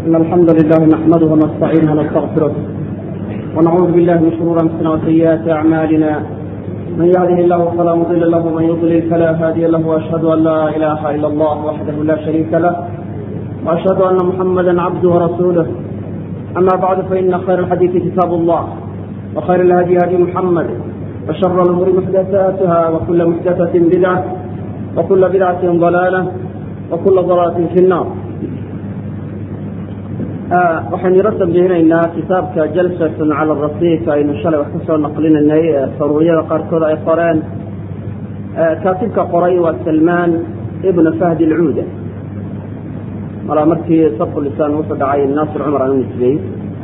إن الحمد لله نحمده ونستعينه ونستغفره ونعوذ بالله من شرور أنفسنا وسيئات أعمالنا من يهده الله فلا مضل له ومن يضلل فلا هادي له وأشهد أن لا إله إلا الله وحده لا شريك له وأشهد أن محمدا عبده ورسوله أما بعد فإن خير الحديث كتاب الله وخير الهدي هدي محمد وشر الأمور محدثاتها وكل محدثة بدعة وكل بدعة ضلالة وكل ضلالة في النار waxaynu yaro tambihinaynaa kitaabka jalsatun cala rasiik aynu shalay wax ka soo naqlinanay saruuriyada qaarkood ay qoreen kaatibka qoray waa salmaan ibna fahdi alcuuda malaa markii sabku lisaan wuxuu dhacay naasir cumar aan u nisbeeyey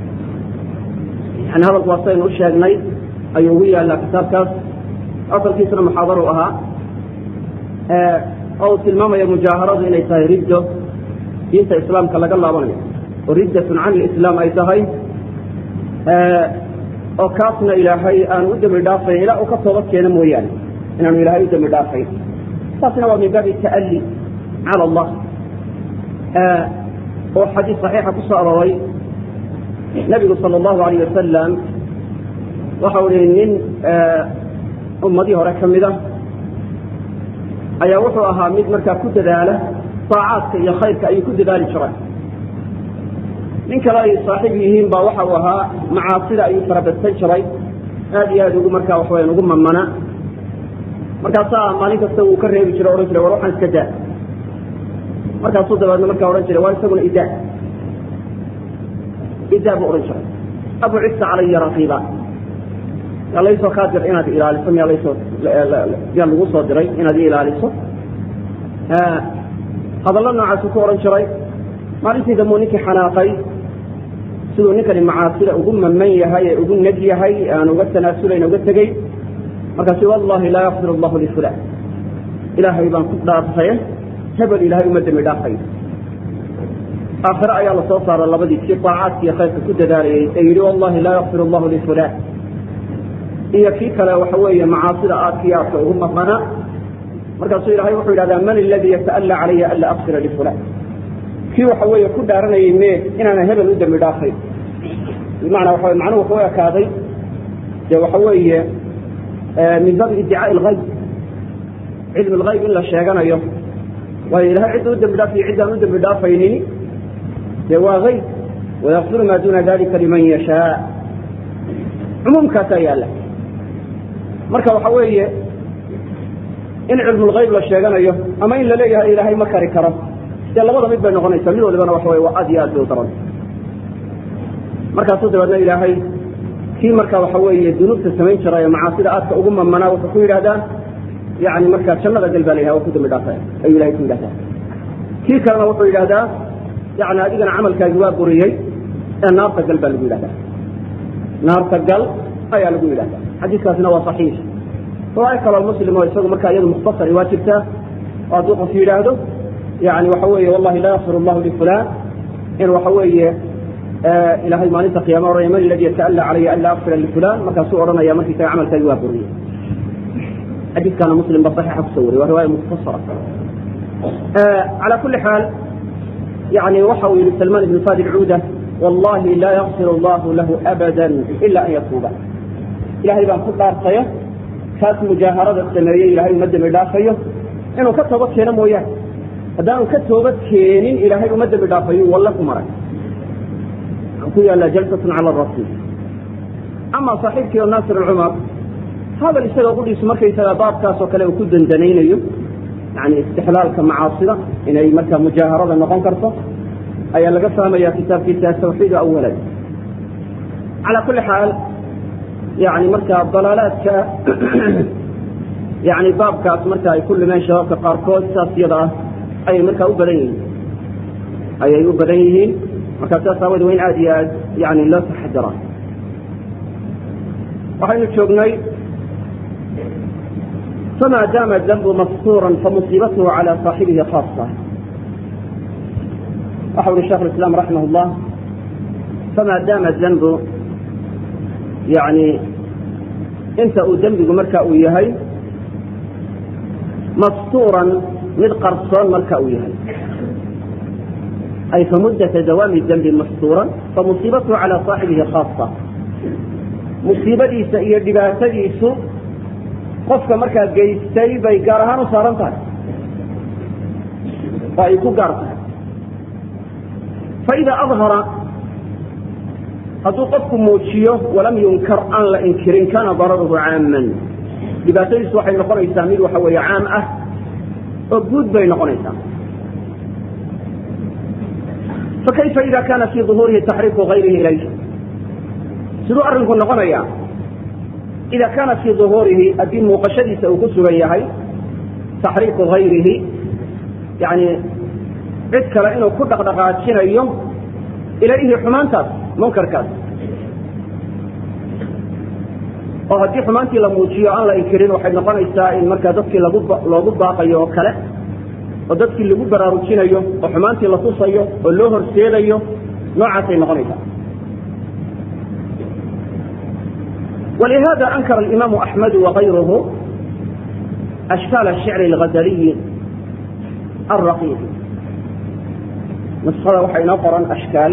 yani hadalku waa saynu u sheegnay ayuu ugu yaallaa kitaabkaas asalkiisuna muxaadaru ahaa oo uu tilmaamaya mujaaharadu inay tahay riddo diinta islaamka laga laabanayo oo riddatun can lislaam ay tahay oo kaasna ilaahay aanu u dembi dhaafayn ilaa uu ka toobad keeno mooyaane inaanu ilaahay u dembi dhaafayn taasna waa min baabi ta'alli cala allah oo xadiis saxiixa ku soo arooray nebigu sala allahu alayh wasalam waxau ihi nin ummadii hore ka mida ayaa wuxuu ahaa mid markaa ku dadaala saacaadka iyo khayrka ayuu ku dadaali jiray nin kale ay saaxiib yihiin baa waxa uu ahaa macaasida ayuu farabadsan jiray aad iyo aad ugu markaa waxaweyan ugu mamana markaasaa maalin kasta uu ka reebi jiray o odhan jiray war waxaan iska daa markaasuu dabeedna markaa odhan jiray waa isaguna idaa idaa buu odhan jiray abu cisa calaya raqiiba yaa laysoo kaa dir inaad ilaaliso miyaa lasoo yaa lagu soo diray inaad i ilaaliso hadallo noocaasuu ku odhan jiray maalintii dambuu ninkii xanaaqay siduu ninkani macaasida ugu maman yahay ee ugu neg yahay aan uga tanaasulayn uga tegey markaasu wallahi laa yakfir allahu lifulan ilaahay baan ku dhaartaye hebel ilaahay uma dembi dhaafayo aakhire ayaa lasoo saara labadii kii daacaadka iyo khayrka ku dadaalayay ee yidhi wallahi laa yakfir allahu lifulan iyo kii kale waxa weeye macaasida aadkii aadka ugu mamana markaasuu ilaahay wuxuu yidhahdaa man aladii yata'alla calaya anla akfira lifulan kii waxa weeye ku dhaaranayay me inaana hebel u dembi dhaafay bimacnaa waxa macnuhu wuxuu ekaaday dee waxa weeye min baabi iddicaa'i algayb cilmi algayb in la sheeganayo waayo ilahay cidda u dembi dhaafayo ciddaan u dembi dhaafaynin dee waa gayb wayakfiru maa duuna dalika liman yashaa cumuumkaasaa yaalla marka waxa weeye in cilmulgayb la sheeganayo ama in la leeyahay ilaahay ma kari karo dee labada mid bay noqonaysaa mid walibana waxa wey waa aad iyo aad bay u daran markaasuu dabeedna ilaahay kii marka waxa weeye dunuubta samayn jira ee macaasida aadka ugu mamanaa wuxuu ku yidhahdaa yani markaa jannada gal baa la yidhaha waa ku dambi dhaafaya ayuu ilahay ku yidhahdaa kii kalena wuxuu yidhahdaa yani adigana camalkaagi waa buriyey ee naarta gal baa lagu yidhahdaa naarta gal ayaa lagu yidhahdaa xadiiskaasina waa saxiix riwaayo kaloo muslim oo isagu markaa iyadu mukhtasari waa jirtaa oo hadduu qof yidhaahdo yani waxa weeye wallahi laa yakfir allahu lifulan in waxa weeye ilahay maalinta qiyama ohanaya man aladi yata'alla calaya an laa akfira lifulan markaasuu odhanaya markiisaga camalkaagi waa buriyey xadiiskaana muslim ba saxiixa kusoo wariy waa riwaaya mukhtasara calaa kuli xaal yani waxa uu yihi salmaan ibnu fadi cuuda wallahi laa yakfir allahu lahu abada ila an yatuuba ilahay baan ku dhaartayo kaas mujaaharada sameeyey ilahay uma dembi dhaafayo inuu ka toobad keeno mooyaane haddaanu ka toobad keenin ilaahay uma dembi dhaafayo walle ku maray ku yaalla jalsatun cala rasiil ama saaxiibkii oo naasir alcumar hadal isaga qudhiisu markaysagaa baabkaas oo kale uu ku dandanaynayo yani istixlaalka macaasida inay markaa mujaaharada noqon karto ayaa laga fahmaya kitaabkiisa atawxiid awalan calaa kulli xaal yani markaa dalaalaadka yani baabkaas marka ay ku limeen shabaabka qaarkood saas iyada ah ayay markaa u badan yihiin ayay u badan yihiin markaa saas aaweed waa in aad iyo aad yani loo taxadiraa waxaynu joognay fama daama danbu mastuuran famusiibatuhu calى صaaxibihi khaasa waxa uhi shekh islam raximah اllah fama daama danbu yani inta uu dembigu marka uu yahay mastuuran mid qarsoon marka uu yahay ay famuddata dawaami dembi maxsuuran famusiibatuhu calaa saaxibihi khaasa musiibadiisa iyo dhibaatadiisu qofka markaa geystay bay gaar ahaan u saaran tahay oo ay ku gaar tahay faida adhara hadduu qofku muujiyo walam yunkar aan la inkirin kana dararuhu caaman dhibaatadiisu waxay noqonaysaa mid waxa weeye caam ah oo guud bay noqonaysaa fakayfa ida kana fii ظuhuurihi taxriiku gayrihi ilayh siduu arrinku noqonaya ida kana fii ظuhuurihi haddii muuqashadiisa uu ku sugan yahay taxriiku gayrihi yani cid kale inuu ku dhaqdhaqaajinayo ilayhi xumaantaas munkarkaas oo haddii xumaantii la muujiyo aan la inkirin waxay noqonaysaa in markaa dadkii lagu loogu baaqayo oo kale oo dadkii lagu baraarujinayo oo xumaantii la tusayo oo loo horseedayo noocaasay noqonaysaa ولهذا أنكر الإمام أحمد وغيره أشكال الشعر الغزلي الرقيق نسخada waxaa inoo qoran ashkaal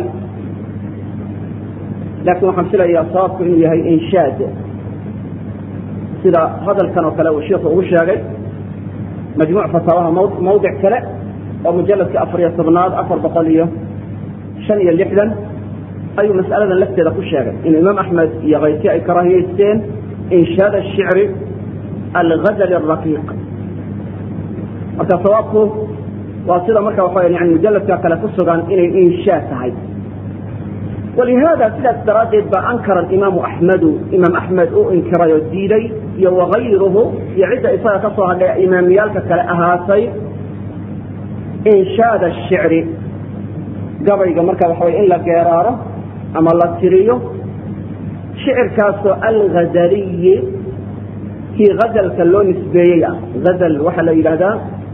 laakiin waxaan filayaa sababku inuu yahay inshaad sida hadalkan oo kale uu sheikhu ugu sheegay majmuuc fataawaha mawdic kale oo mujaladka afariyo tobnaad afar boqol iyo shan iyo lixdan ayuu mas'aladan lafteeda ku sheegay inuu imaam axmed iyo kayrkii ay karaahiyeysteen inshaad ashicri alghazali araqiiq marka sawaabku waa sida marka waxa yani mujaladka kale ku sugan inay inshaa tahay walihada sidaas daraaddeed baa ankara imaamu axmedu imaam axmed uu inkiray oo diiday iyo wagayruhu iyo cidda isaga ka soo hadhay imaamiyaalka kale ahaatay inshaada shicri gabayga marka waxa way in la geeraaro ama la tiriyo shicirkaasoo alghazaliyi kii hazalka loo nisbeeyey ah hazal waxaa la yidhahdaa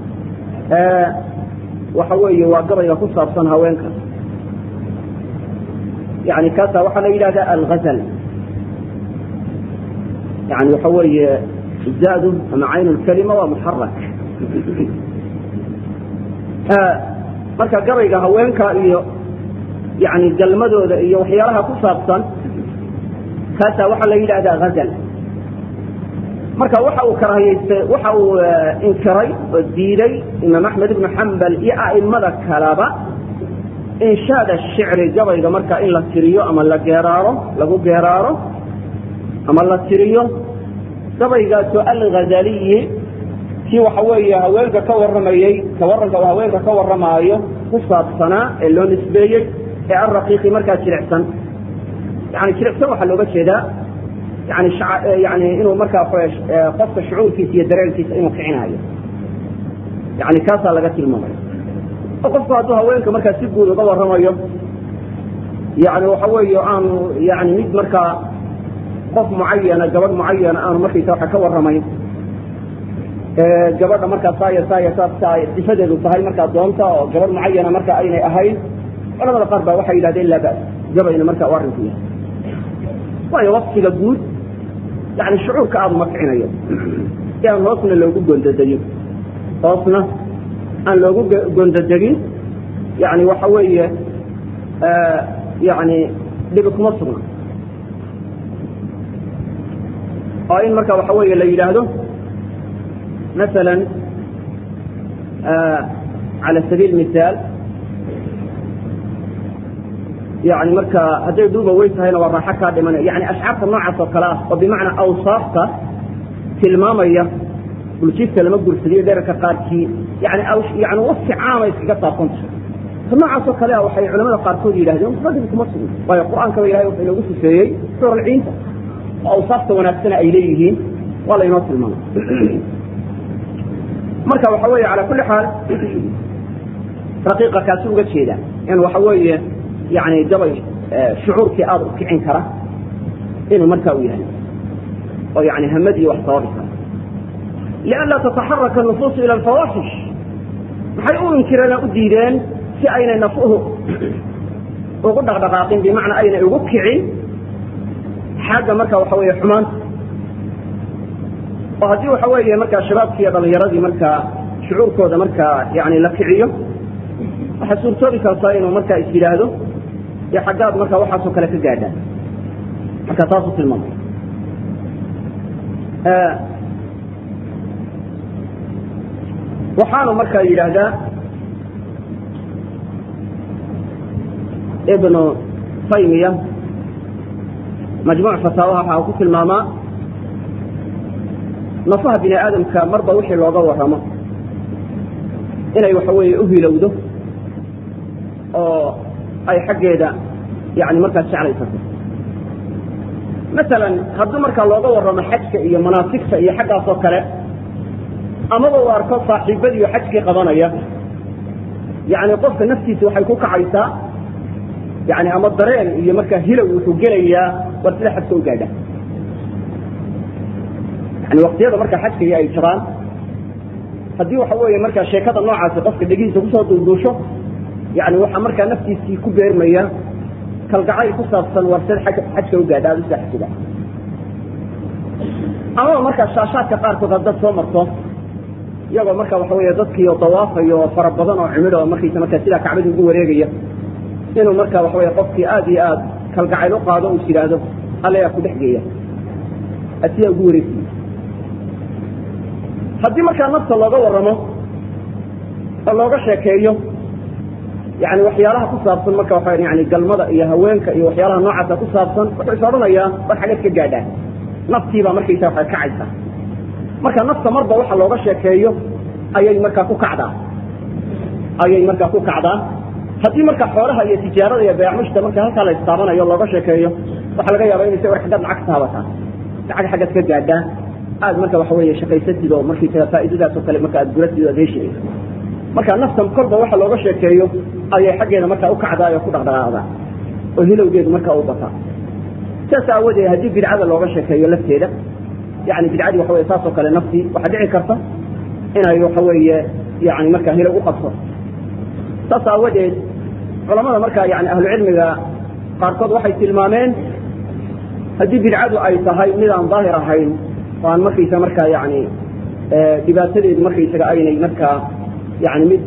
waxa weeye waa gabayga ku saabsan haweenka yani kaasa waxaa la yidhahda alghazal yani waxa weeye zaadu ama cayn lkalima waa muxarak marka gabayga haweenka iyo yani galmadooda iyo waxyaalaha ku saabsan kaasa waxaa la yidhahda hazal marka waxa uu karahiyeystay waxa uu inkiray oo diiday imaam axmed ibnu xambal iyo a'imada kaleba inshaada shicri gabayga marka in la tiriyo ama la geeraaro lagu geeraaro ama la tiriyo gabaygaasoo alghazaliyi kii waxa weeye haweenka ka warramayey ka warranka uu haweenka ka warramaayo ku saabsanaa ee loo nisbeeyey ee alraqiiqi markaa jilicsan yani jilicsan waxaa looga jeedaa yani yani inuu markaa qofka shucuurkiisa iyo dareenkiisa inuu kicinayo yani kaasaa laga tilmaamaya oo qofku hadduu haweenka markaa si guud uga warramayo yani waxa weeye aanu yani mid markaa qof mucayana gabadh mucayana aanu markaysa waxa ka warramayn gabadha markaa saaya saaya saasa sifadeedu tahay markaa doonta oo gabadh mucayana marka aynay ahayn culamada qaar baa waxay yidhahdeen laa bas gabayna marka u arrinku yahay waayo wasfiga guud yani shucuurka aada uma kicinayo si aan hoosna loogu gondadegin hoosna aan loogu gondadegin yani waxa weeye yani dhibi kuma sugna oo in marka waxa weeye la yidhaahdo maala cala sabiil mihaal yani marka hadday duuba weyn tahayna waa raaxo kaa dhimanaya yani ashcaarta noocaas oo kale ah oo bimacnaa awsaafta tilmaamaya buljiifta lama gursadiyo dherarka qaarkii yani yani wasfi caama iskaga saabsanta ta noocaas oo kale ah waxay culamada qaarkood yidhahdeen ragbi kuma sugna waayo qur-aankaba ilahay wuxuu inoogu sifeeyey suuralciinta oo awsaafta wanaagsana ay leeyihiin waa laynoo tilmaamay marka waxa weeye calaa kulli xaal raqiiqa kaasi uga jeeda in waxa weeye yani gabay shucuurkii aada u kicin kara inuu markaa u yahay oo yani hamad iyo wax sababi kara lianlaa tataxaraka nufuusu ila alfawaaxish maxay u inkireen u diideen si aynay nafuhu ugu dhaqdhaqaaqin bimacnaa aynay ugu kicin xagga marka waxa weeye xumaanta oo haddii waxa weeye markaa shabaabkii iyo dhalinyaradii markaa shucuurkooda markaa yani la kiciyo waxaa suurtoobi kartaa inuu markaa is yidhaahdo dee xaggaad markaa waxaasoo kale ka gaadhaan marka taasuu tilmaamay waxaanu markaa yidhaahdaa ibnu taymiya majmuuc fataawaha waxa uu ku tilmaamaa nafaha bini aadamka marba wixii looga warramo inay waxa weeye u hilowdo oo ay xaggeeda yani markaas jeclaysato masalan hadduu markaa looga warramo xajka iyo manaasigta iyo xaggaas oo kale amaba uu arko saaxiibadiiyo xajkii qabanaya yani qofka naftiisa waxay ku kacaysaa yani ama dareen iyo markaa hilow wuxuu gelayaa war sida xajka u gaadha yani waktiyada markaa xajkaiyo ay jiraan haddii waxa weeye markaa sheekada noocaasi qofka dhegihiisa kusoo duulduusho yani waxaa markaa naftiisii ku beermaya kalgacayl ku saabsan war sida xajka u gaadha aada sida xajka amaba markaa shaashaadka qaarkood haddaad soo marto iyagoo marka waxa weeye dadkiio dawaafayo oo fara badan oo cimid oo markaysa markaa sidaa kacbada ugu wareegaya inuu marka waxa weye qofkii aad iyo aad kalgacayl u qaado us yidhaahdo allayaa ku dhex geeya asiyaa ugu wareegsiya haddii markaa nafta looga warramo oo looga sheekeeyo yani waxyaalaha ku saabsan marka waa yani galmada iyo haweenka iyo waxyaalaha noocaasa ku saabsan wuxuu is odhanayaa war xageed ka gaadhaan naftiibaa markaysa waxay kacaysa marka nafta marba waxa looga sheekeeyo ayay markaa ku kacdaa ayay markaa ku kacdaa haddii marka xoolaha iyo tijaarada iyo beecmushta marka halkaa la istaabanayo looga sheekeeyo waxaa laga yaaba inaysa war xaggaad lacag taabataa lacag xaggaad ka gaadhaa aad marka waxa weeye shaqaysatid oo markaysaga faa'iidadaas oo kale marka aad guratid aad heshid marka naftan kolba waxa looga sheekeeyo ayay xaggeeda markaa u kacdaa oo ku dhaqdhaqaaqdaa oo hilowgeedu markaa u bataa saas aawadeed haddii bidcada looga sheekeeyo lafteeda yani bidcadii waxa weye saas oo kale naftii waxaa dhici karta inay waxa weeye yani markaa hilow u qabto saas aawadeed culamada markaa yani ahlucilmiga qaarkood waxay tilmaameen haddii bidcadu ay tahay mid aan daahir ahayn oo aan markaysa markaa yani dhibaatadeedu markaysaga aynay markaa yani mid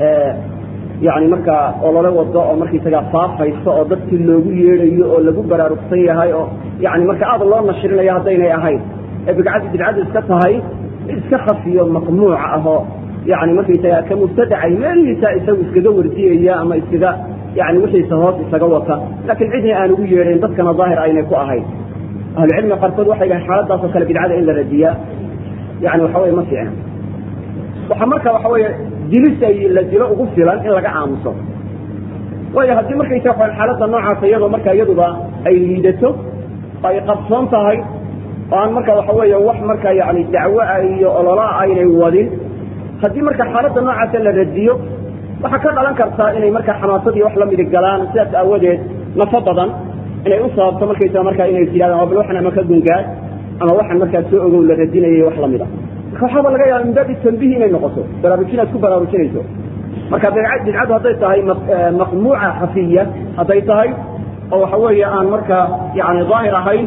yani markaa olole wado oo markaysaga faafayso oo dadkii loogu yeedhayo oo lagu baraarugsan yahay oo yani marka aad loo nashrinayo haddaynay ahayn ee bidcadu bidcadu iska tahay mid iska khafiyo maqmuuca ah oo yani markaysaga ka mubtadacay meelihiisa isagu iskaga wardiyaya ama iskaga yani wixiisa hoos isaga wata laakiin cidna aan ugu yeedhayn dadkana daahir aynay ku ahayn ahlucilmiga qaarkood waxay dhahay xaaladaasoo kale bidcada in la radiyaa yani waxa weye ma fiicna waxaa marka waxa weeye dilis ay la dilo ugu filan in laga aamuso waayo haddii markaysa wa xaaladda noocaasa iyadoo marka iyaduba ay liidato oo ay qabsoon tahay oo aan marka waxa weeye wax marka yani dacwoa iyo ololaa aynay wadin haddii marka xaaladda noocaasa la radiyo waxaa ka dhalan kartaa inay marka xamaasadii wax lamidi galaan sidaas aawadeed nafo badan inay u sababto markaysa marka inay yidhahdaan bal waxan ama ka gungaad ama waxan markaa soo ogow la radinayay wax lamid a marka waxaaba laga yaaba min baabi tanbihi inay noqoto baraarujin aad ku baraarujinayso marka bidcadu hadday tahay maqmuuca khafiya hadday tahay oo waxa weeye aan marka yani daahir ahayn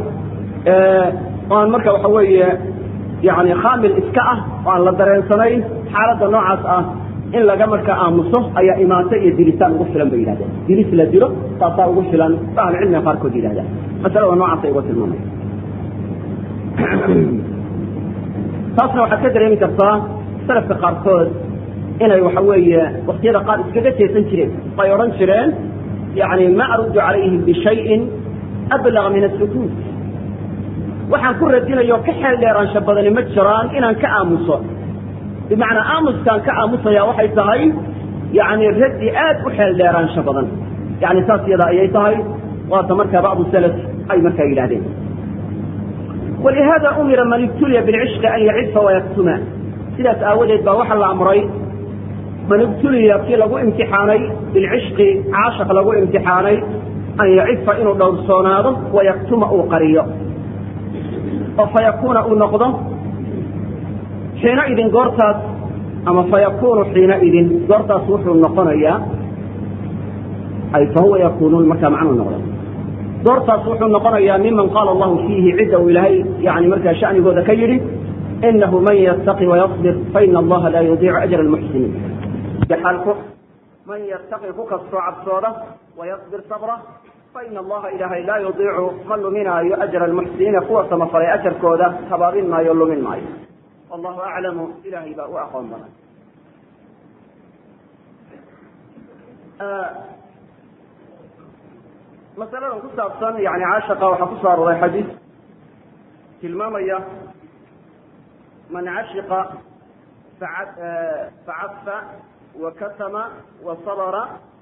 oo aan marka waxa weeye yani khaamil iska ah oo aan la dareensanayn xaaladda noocaas ah in laga marka aamuso ayaa imaato iyo dilitaan ugu filan bay yidhahdeen dilis la dilo taasaa ugu filan ba ahlucilmiga qaarkood yidhahdaan masalada noocaasay uga tilmaamaya taasna waxaad ka dareemi kartaa salafka qaarkood inay waxa weeye waktiyada qaar iskaga jeesan jireen ay odhan jireen yani ma aruddu calayhim bishayin ablaga min asukuut waxaan ku radinayo ka xeel dheeraansha badani ma jiraan inaan ka aamuso bimacnaa aamuskaan ka aamusaya waxay tahay yani raddi aad u xeel dheeraansho badan yani saas yada ayay tahay waata markaa bacdu salaf ay markaa yidhahdeen walihada umira man ibtuliya bilcishqi an yacifa wayaktuma sidaas aawadeed baa waxaa la amray man ibtuliya kii lagu imtixaanay bilcishqi caashaq lagu imtixaanay an yacifa inuu dhowrsoonaado wayaktuma uu qariyo oo fayakuuna uu noqdo xiina idin goortaas ama fayakunu xiina idin goortaas wuxuu noqonayaa ay fahuwa yakunuun markaa macnuu noqda goortaas wuxuu noqonayaa miman qaala allahu fiihi cidda uu ilaahay yani markaa shanigooda ka yidhi inahu man yattaqi wayasbir faina allaha laa yudiicu ajra almuxsiniin xaalku man yattaqi ku kastoo cabsooda wayasbir sabra faina allaha ilaahay laa yudiicu ma luminaayo ajra almuxsiniina kuwa samafalay ajarkooda habaabin maayo lumin maayo wallahu aclamu ilahay baa u aqoon badan masaladan ku saabsan yani caashaqa waxaa kusoo arooray xadiis tilmaamaya man cashiqa facafa wakatama wasabra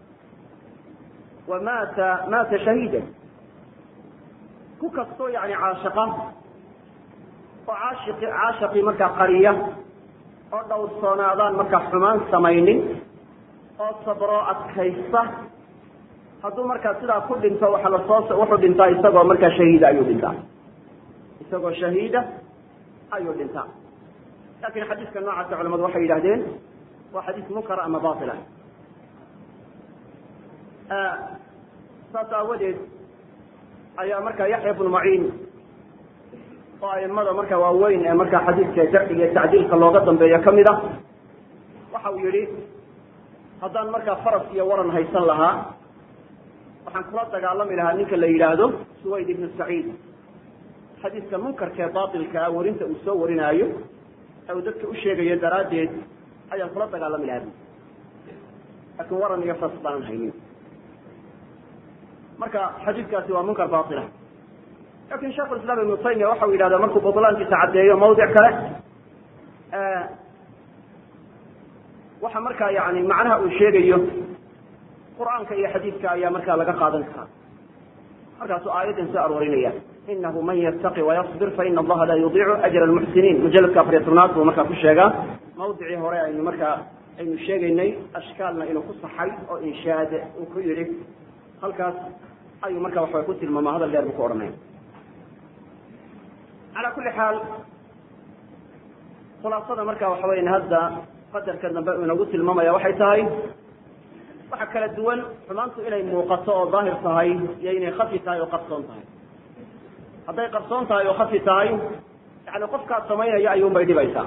wamaata maata shahiida ku kastoo yani caashaqa oo caashiqi caashaqii markaa qariya oo dhowrsoonaadaan markaa xumaan samaynin oo sabro adkaysta hadduu markaa sidaa ku dhinto waxa lasoo wuxuu dhintaa isagoo markaa shahiida ayuu dhintaa isagoo shahiida ayuu dhintaa lakin xadiiska noocaasa culamadu waxay yidhahdeen waa xadiis munkar ama batila saas aawadeed ayaa markaa yaxya bnu maciin oo aimada marka waaweyn ee markaa xadiidka jarciga iyo tacdiilka looga dambeeyo kamid a waxa uu yihi haddaan markaa faras iyo waran haysan lahaa waxaan kula dagaalami lahaa ninka la yidhaahdo suwayd ibnu saciid xadiiska munkarkaee bailkaa warinta uu soo warinaayo ee uu dadka u sheegayo daraaddeed ayaan kula dagaalami lahaa laakiin waran iyo faras baanan haynin marka xadiidkaasi waa munkar baila lakin sheikhu islam ibnu taymiya waxa uu yidhahdaa markuu butlaankiisa caddeeyo mawdic kale waxa markaa yani macnaha uu sheegayo qur'aanka iyo xadiidka ayaa markaa laga qaadan karaa markaasuu aayaddan soo aroorinaya inahu man yattaqi wayasbir faina allaha laa yudiicu ajra almuxsiniin mujaladka afariya tobnaad buu markaa ku sheegaa mawdicii hore aynu markaa aynu sheegaynay ashkaalna inuu ku saxay oo inshaad uu ku yidhi halkaas ayuu markaa waxaway ku tilmaama hadal dheer buu ku odhanaya calaa kulli xaal khulaasada marka waxa weyan hadda qadarka dambe uu inagu tilmaamaya waxay tahay waxa kala duwan xumaantu inay muuqato oo daahir tahay iyo inay khafi tahay oo qarsoon tahay hadday qarsoon tahay oo khafi tahay yani qofkaad samaynaya ayuunbay dhibaysaa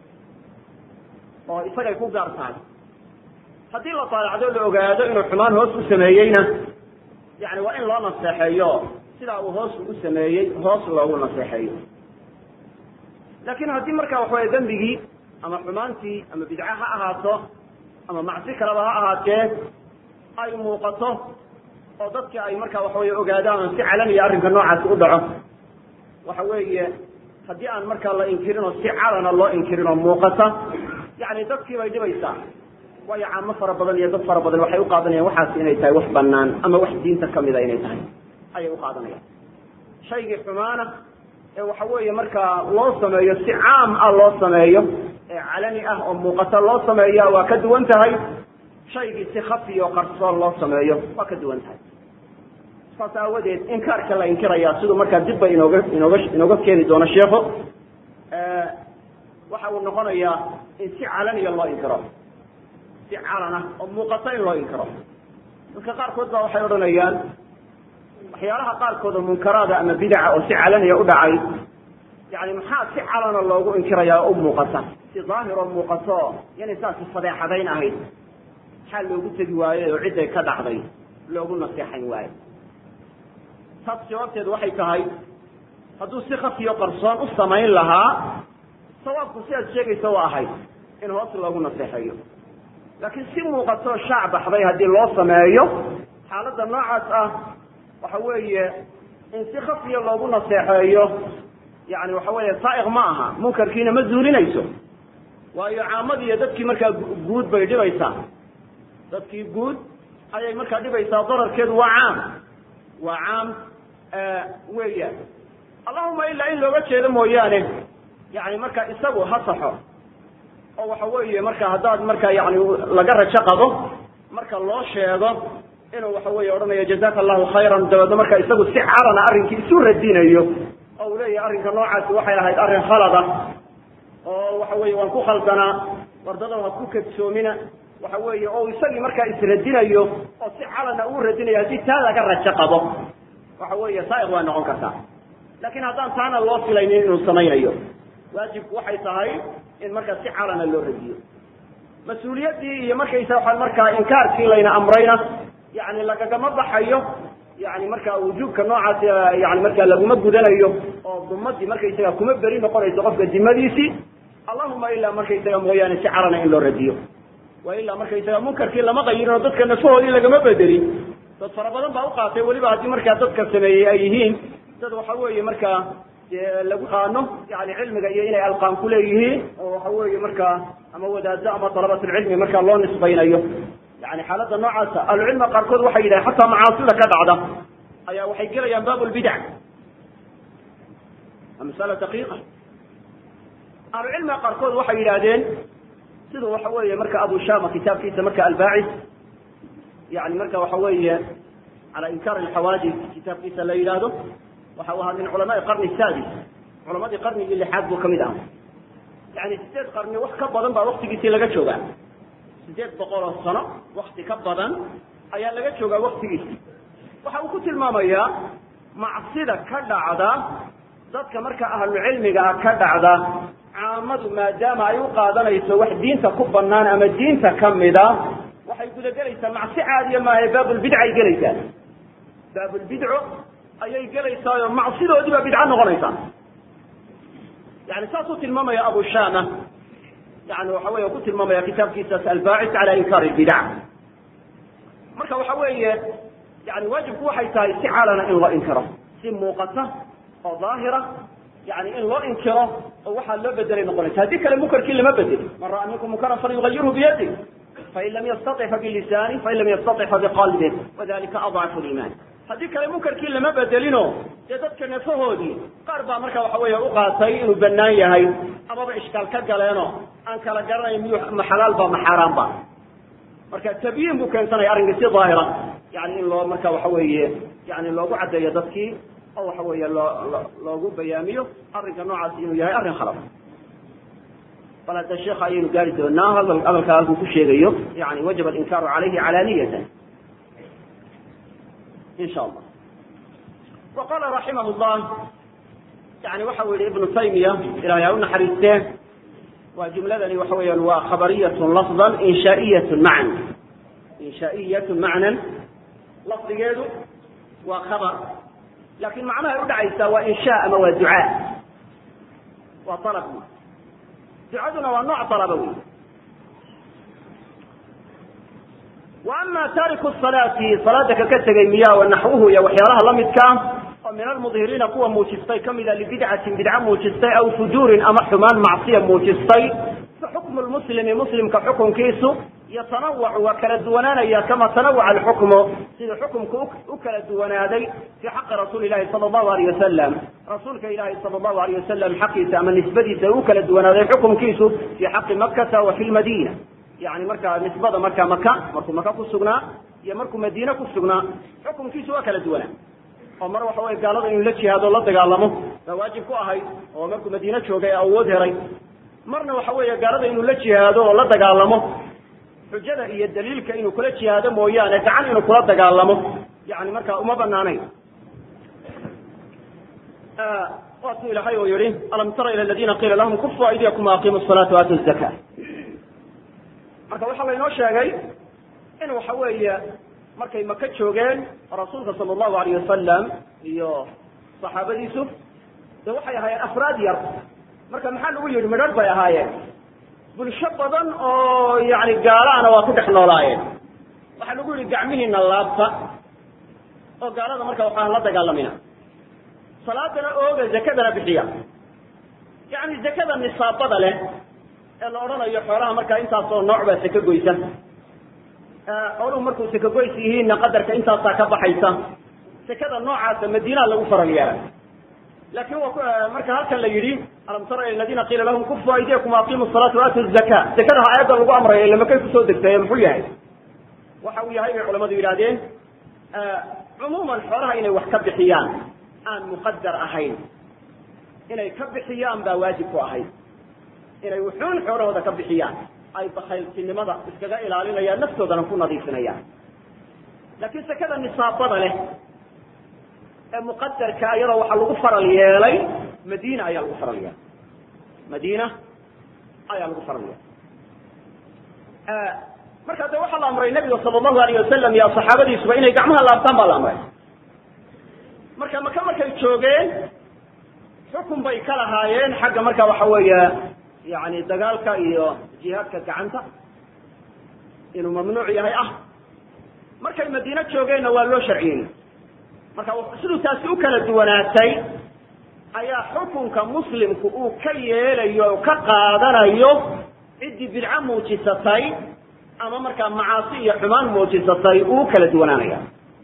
oo isagay ku gaar tahay haddii la taalacdo la ogaado inuu xumaan hoos u sameeyeyna yani waa in loo naseexeeyo sidaa uu hoos ugu sameeyey hoos loogu naseexeeyo laakin haddii marka waxaweye dembigii ama xumaantii ama bidca ha ahaato ama macsi kaleba ha ahaatee ay muuqato oo dadki ay marka waxaweye ogaadaan si calaniya arrinka noocaasi u dhaco waxa weeye haddii aan markaa la inkirin oo si calana loo inkirin oo muuqata yani dadkii bay dhibaysaa waayo caamo fara badan iyo dad fara badan waxay u qaadanayaan waxaas inay tahay wax banaan ama wax diinta kamida inay tahay ayay u qaadanayaan shaygii xumaana ee waxa weeye markaa loo sameeyo si caam ah loo sameeyo ee calani ah oo muuqata loo sameeya waa ka duwan tahay shaygii si khafi oo qarsoon loo sameeyo waa ka duwan tahay saas aawadeed inkaarka la inkiraya siduu markaa dibba inooga inooga inooga keeni doono sheikhu waxa uu noqonayaa in si calaniya loo inkiro si calana oo muuqato in loo inkiro dadka qaarkood baa waxay odhanayaan waxyaalaha qaarkood oo munkaraada ama bidaca oo si calaniya u dhacay yani maxaa si calana loogu inkiraya oo u muuqata si daahir oo muuqato yanay saasi fadeexadayn ahayd maxaa loogu tegi waayey oo cidday ka dhacday loogu naseexayn waayo taas jawaabteedu waxay tahay hadduu si khafiyo qarsoon u samayn lahaa sawaabku sidaad sheegaysa waa ahayd in hoos loogu naseexeeyo laakiin si muuqatoo shaac baxday haddii loo sameeyo xaaladda noocaas ah waxa weeye in si khafiya loogu naseexeeyo yani waxa weeye saa'iq ma aha munkarkiina ma zuulinayso waayo caamadii iyo dadkii markaa guud bay dhibaysaa dadkii guud ayay markaa dhibaysaa dararkeedu waa caam waa caam weeyaan allahuma ilaa in looga jeedo mooyaane yani marka isagu ha saxo oo waxa weeye marka haddaad marka yani laga rajo qabo marka loo sheego inuu waxa weeye odhanayo jazaka allahu khayran dabeedna marka isagu si calana arrinkii isu radinayo oo uu leeyahay arrinka noocaasi waxay ahayd arrin khalada oo waxa weeye waan ku khaldanaa wardado ha ku kadsoomina waxa weeye oo isagii markaa isradinayo oo si calana uu radinayo haddii taa laga rajo qabo waxa weeye saa'iq waa noqon kartaa laakiin haddaan taana loo filaynin inuu samaynayo waajibku waxay tahay in markaa si calana loo radiyo mas-uuliyaddii iyo markaysa waxaa markaa inkaarkii layna amrayna yani lagagama baxayo yani markaa wujuubka noocaasi yani markaa laguma gudanayo oo dumadii markaysaga kuma beri noqonayso qofka dimadiisii allahuma ilaa markaysaga mooyaane si carana in loo radiyo wa ilaa markaysaga munkarkii lama qayirin oo dadka nafahoodii lagama bedelin dad fara badan baa uqaatay weliba haddii markaa dadka sameeyey ay yihiin dad waxa weeye markaa dee lagu qaano yani cilmiga iyo inay alqaan ku leeyihiin oo waxa weeye markaa ama wadaado ama dalabatulcilmi markaa loo nisbaynayo yani xaaladda noocaasa ahlucilmiga qaarkood waxay yidhahen xataa macaasida ka dhacda ayaa waxay gelayaan baab lbidac waa masala daqiiqa ahlucilmiga qaarkood waxay yidhaahdeen sida waxa weeye marka abu shama kitaabkiisa marka albaacis yani marka waxa weeye cala inkaar alxawaadis kitaabkiisa la yidhaahdo waxa u ahaa min culamaai qarni sadis culamadii qarnigii lixaad buu kamid aha yani sideed qarni wax ka badan baa waktigiisii laga joogaa sideed boqol oo sano wakti ka badan ayaa laga joogaa waktigiisi waxa uu ku tilmaamayaa macsida ka dhacda dadka marka ahlucilmiga ah ka dhacda caamadu maadaama ay u qaadanayso wax diinta ku banaan ama diinta kamida waxay gudagelaysaa macsi caadiya maaha baabulbidca ay gelaysaa baabulbidco ayay gelaysaayo macsidoodii baa bidco noqonaysaa yani saasuu tilmaamaya abu shama yani waxa wey ku tilmaamaya kitaabkiisaas albaacis cala inkaar lbidac marka waxa weeye yani waajibku waxay tahay si calana in loo inkiro si muuqata oo daahira yani in loo inkiro oo waxaa loo bedelay noqonaysa haddii kale munkarkii lama bedeli man ra'a minkum munkaran falyugayirhu biyadi fain lam yastaطic fabilisani fain lam yastaطic fabiqalbih wadalika adcafu liman haddii kale munkarkii lama bedelino dee dadka nafahoodii qaar baa marka waxa weeye uqaatay inuu banaan yahay amaba ishkaal ka galeeno aan kala garanayn miyu ma xalaal ba ma xaaraan ba marka tabyiin buu keensanaya arrinka si daahira yani in loo marka waxa weeye yani loogu caddeeyo dadkii oo waxa weeye loo loogu bayaamiyo arrinka noocaasi inuu yahay arrin khalaf bal hadda sheekha ayaynu gaari doonaa hadal hadalkaa halkuu ku sheegayo yani wajaba alinkaaru calayhi calaaniyatan in sha allah wa qala raximah llah yani waxa u yihi ibnu taymiya ilahay ha u naxariistee waa jumladani waxa weeyaan waa khabariyatun lafdan inshaa'iyatun macnan inshaa'iyatun macnan lafdigeedu waa khabar laakin macnahay udhacaysaa waa insha ama waa ducaa waa alab ducaduna waa nooc alaba wey wa ama taariku salaati salaada kaka tegay miya wa naxwuhu iyo waxyaalaha lamidkaa oo min almudhiriina kuwa muujistay kamida libidcatin bidca muujistay aw fujuurin ama xumaan macsiya muujistay fa xukmu lmuslimi muslimka xukunkiisu yatanawacu waa kala duwanaanaya kama tanawaca alxukmu sida xukumku u kala duwanaaday fii xaqi rasuuli ilahi sala allahu alayh wasalam rasuulka ilahi sala allahu alayh wasalam xaqiisa ama nisbadiisa u kala duwanaaday xukumkiisu fii xaqi makata wa fi lmadina yani markaa nisbada markaa maka markuu maka ku sugnaa iyo markuu madiine ku sugnaa xukumkiisu waa kala duwanaa oo mar waxa wey gaalada inuu la jihaado la dagaalamo baa waajib ku ahayd oo markuu madiine joogay awood heray marna waxa weeye gaalada inuu la jihaado oo la dagaalamo xujada iyo daliilka inuu kula jihaado mooyaane gacan inuu kula dagaalamo yani markaa uma banaanayn waatuu ilahay oo yihi alam tara ila ladina qiila lahum kufu aydiyakum waaqimu salaata waatu zaka marka waxaa laynoo sheegay in waxa weeye markay maka joogeen rasuulka sala allahu alayh wasalam iyo saxaabadiisu de waxay ahaayeen afraad yar marka maxaa lagu yidhi midhadh bay ahaayeen bulsho badan oo yani gaalaana waa ku dhex noolaayeen waxaa lagu yidhi gacmihiina laabta oo gaalada marka waxaan la dagaalamina salaadana ooga zakadana bixiya yani zakada nisaabada leh ee la odhanayo xoolaha markaa intaasoo nooc baa saka goysa xooluhu markuu saka goys yihiinna qadarka intaasaa ka baxaysa sakada noocaasa madiinaa lagu faral yeelay laakin waa marka halkan la yidhi alam tara ila ladina qiila lahum kufu aydiyakum waaqimu salaata waatu zaka zakadaha aayadda lagu amrayo ila makay kusoo degtay muxuu yahay waxa uu yahay bay culamadu yidhahdeen cumuuman xoolaha inay wax ka bixiyaan aan muqadar ahayn inay ka bixiyaan baa waajib ku ahayd inay wuxuun xoolahooda ka bixiyaan ay bakayltinimada iskaga ilaalinayaan naftoodana ku nadiifinayaan laakiin sakada nisaabada leh ee muqadarka iyadoo waxaa lagu faral yeelay madiina ayaa lagu faral yeelay madiina ayaa lagu faral yeelay markaa de waxaa la amray nabiga sala allahu alayh wasalam iyo saxaabadiisuba inay gacmaha laabtaan baa la amray marka maka markay joogeen xukun bay ka lahaayeen xagga marka waxa weeye yani dagaalka iyo jihaadka gacanta inuu mamnuuc yahay ah markay madiine joogeenna waa loo sharciyey marka siduu taasi u kala duwanaatay ayaa xukunka muslimku uu ka yeelayo o ka qaadanayo ciddii bidco muujisatay ama markaa macaasi iyo xumaan muujisatay uu kala duwanaanaya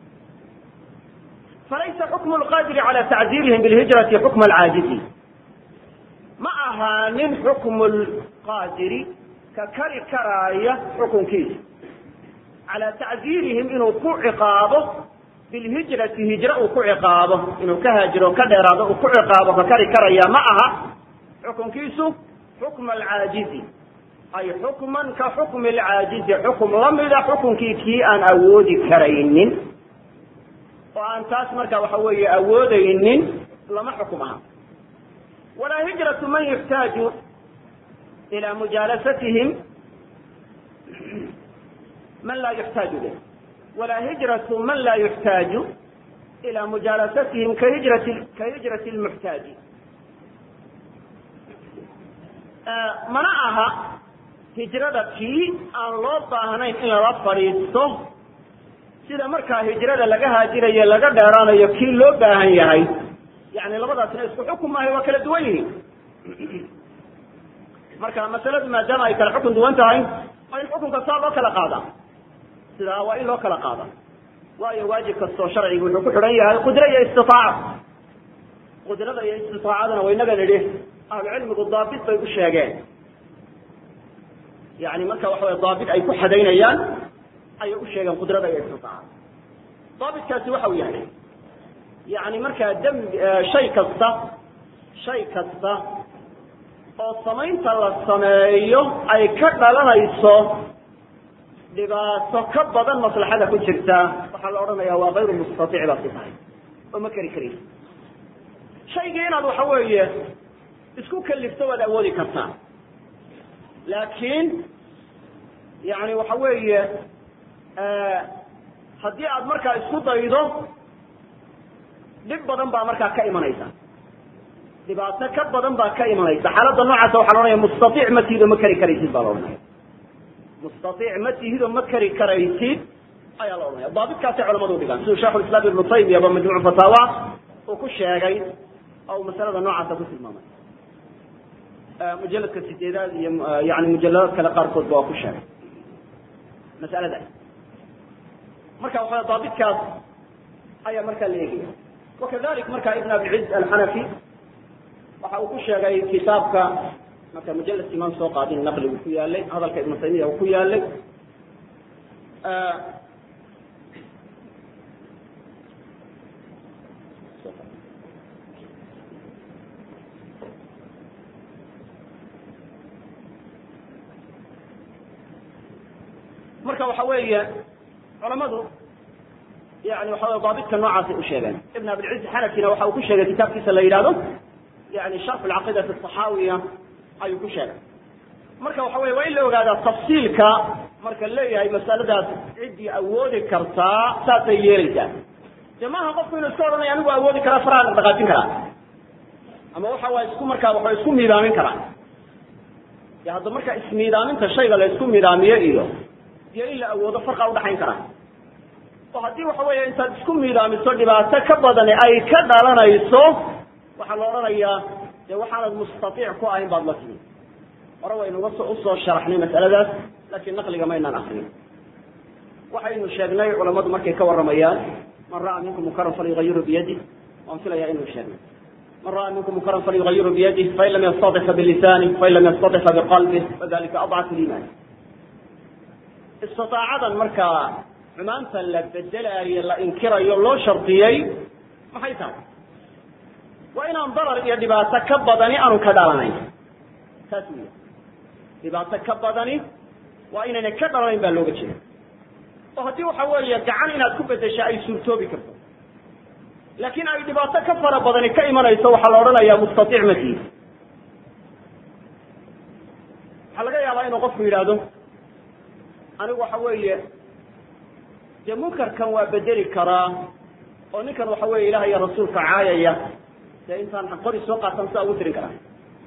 falaysa xukmu lqaadiri cala tacdiirihim bilhijrati xukma alcaajizi ma ahaanin xukmu lqaadiri ka kari karaaya xukunkiisa calaa tacdiirihim inuu ku ciqaabo bilhijrati hijre uu ku ciqaabo inuu ka haajiro ka dheeraado uu ku ciqaabo ka kari karaya ma aha xukunkiisu xukma alcaajizi ay xukman ka xukmi alcaajizi xukum lamida xukunkii kii aan awoodi karaynin oo aan taas marka waxa weeye awoodaynin lama xukum aha walaa hijratu man yuxtaaju ila mujaalasatihim man laa yuxtaaju lih walaa hijratu man laa yuxtaaju ila mujaalasatihim kahijrati kahijrati lmuxtaaji mana aha hijrada kii aan loo baahnayn in lala fadhiisto sida markaa hijrada laga haajirayo laga dheeraanayo kii loo baahan yahay yani labadaasna isku xukum maahay waa kala duwan yihiin marka masaladu maadaama ay kala xukun duwan tahay waa in xukunka saa loo kala qaadaa sidaa waa in loo kala qaada waayo waajib kastoo sharcigu wuxuu ku xidhan yahay qudro iyo istitaaca qudrada iyo istitaacadana waynaga nidhi ahlucilmigu daabit bay u sheegeen yani marka waxa way daabit ay ku xadaynayaan ayay u sheegeen qudrada iyo istitaaca daabitkaasi waxa uu yahay yani markaa dembi shay kasta shay kasta oo samaynta la sameeyo ay ka dhalanayso dhibaato ka badan maslaxada ku jirta waxaa la odhanaya waa kayru mustaiic baad ku tahay oo ma keri karaysa shaygii inaad waxa weeye isku kalifto waad awoodi kartaa laakiin yani waxa weeye haddii aad markaa isku daydo dhib badan baa markaa ka imanaysa dhibaato ka badan baa ka imanaysa xaaladda noocaasa waxa la ohanaya mustaiic ma tihido ma keri karaysid baa la odhanaya mustaiic ma tihido ma keri karaysid ayaa la odhanaya daabitkaasay culamadu dhigaan siduu sheikhu islam ibnu taymiya ba majmuuc fataawa uu ku sheegay oo uu masalada noocaasa ku tilmaamay mujaladka sideedaad iyo yani mujaladaad kale qaarkood ba waa ku sheegay masaladaas marka waxa daabitkaas ayaa markaa la eegaya wakadalik marka ibn abilciz alxanafi waxa uu ku sheegay kitaabka marka mujaladkii maan soo qaadin naqligu ku yaalay hadalka ibnu taymiya uu ku yaalay marka waxa weeye culamadu yani waxa wey daabitka noocaasay u sheegeen ibn abilciz xanafina waxa uu ku sheegay kitaabkiisa la yidhahdo yani sharx alcaqiidati asaxaawiya ayuu ku sheegay marka waxa weye waa in la ogaadaa tafsiilka marka leeyahay masaladaas ciddii awoodi kartaa saasay yeelaysaa dee maaha qofku inuu iska odhanaya anigu awoodi karaa faraha dhaqaajin karaa ama waxa waa isku markaa waxa isku miidaamin karaa de hadda marka ismiidaaminta shayga la isku miidaamiyo iyo iyo in la awoodo farqa udhaxayn karaa oo haddii waxa weeye intaad isku miidaamiso dhibaato ka badani ay ka dhalanayso waxaa la odhanayaa dee waxaanad mustaiic ku ahayn baad la timi hore waynuga so usoo sharaxnay mas'aladaas laakiin naqliga maynaan akrin waxaynu sheegnay culamadu markay ka warramayaan man ra'a minkum munkaran falyugayiru biyadi waan filaya inuu sheegnay man ra'a minkum munkaran falyugayiru biyadih fain lam yastaطic fabilisanih fain lam yastaطic fabiqalbih wadalika adcafu liiman istitaacadan markaa xumaanta la bedelaayo la inkirayo loo shardiyey maxay tahay waa inaan darar iyo dhibaato ka badani aanu ka dhalanayn taas wey dhibaato ka badani waa inayna ka dhalanayn baa looga jeeda oo haddii waxa weeye gacan inaad ku bedesha ay suurtoobi karto laakiin ay dhibaato ka fara badani ka imanayso waxaa la odhanayaa mustaiic matiid waxaa laga yaabaa inuu qofku yidhaahdo anigu waxa weeye dee munkarkan waa bedeli karaa oo ninkan waxa weeye ilaah iyo rasuulka caayaya dee intaan qori soo qaatan sidaa ugu tirin karaa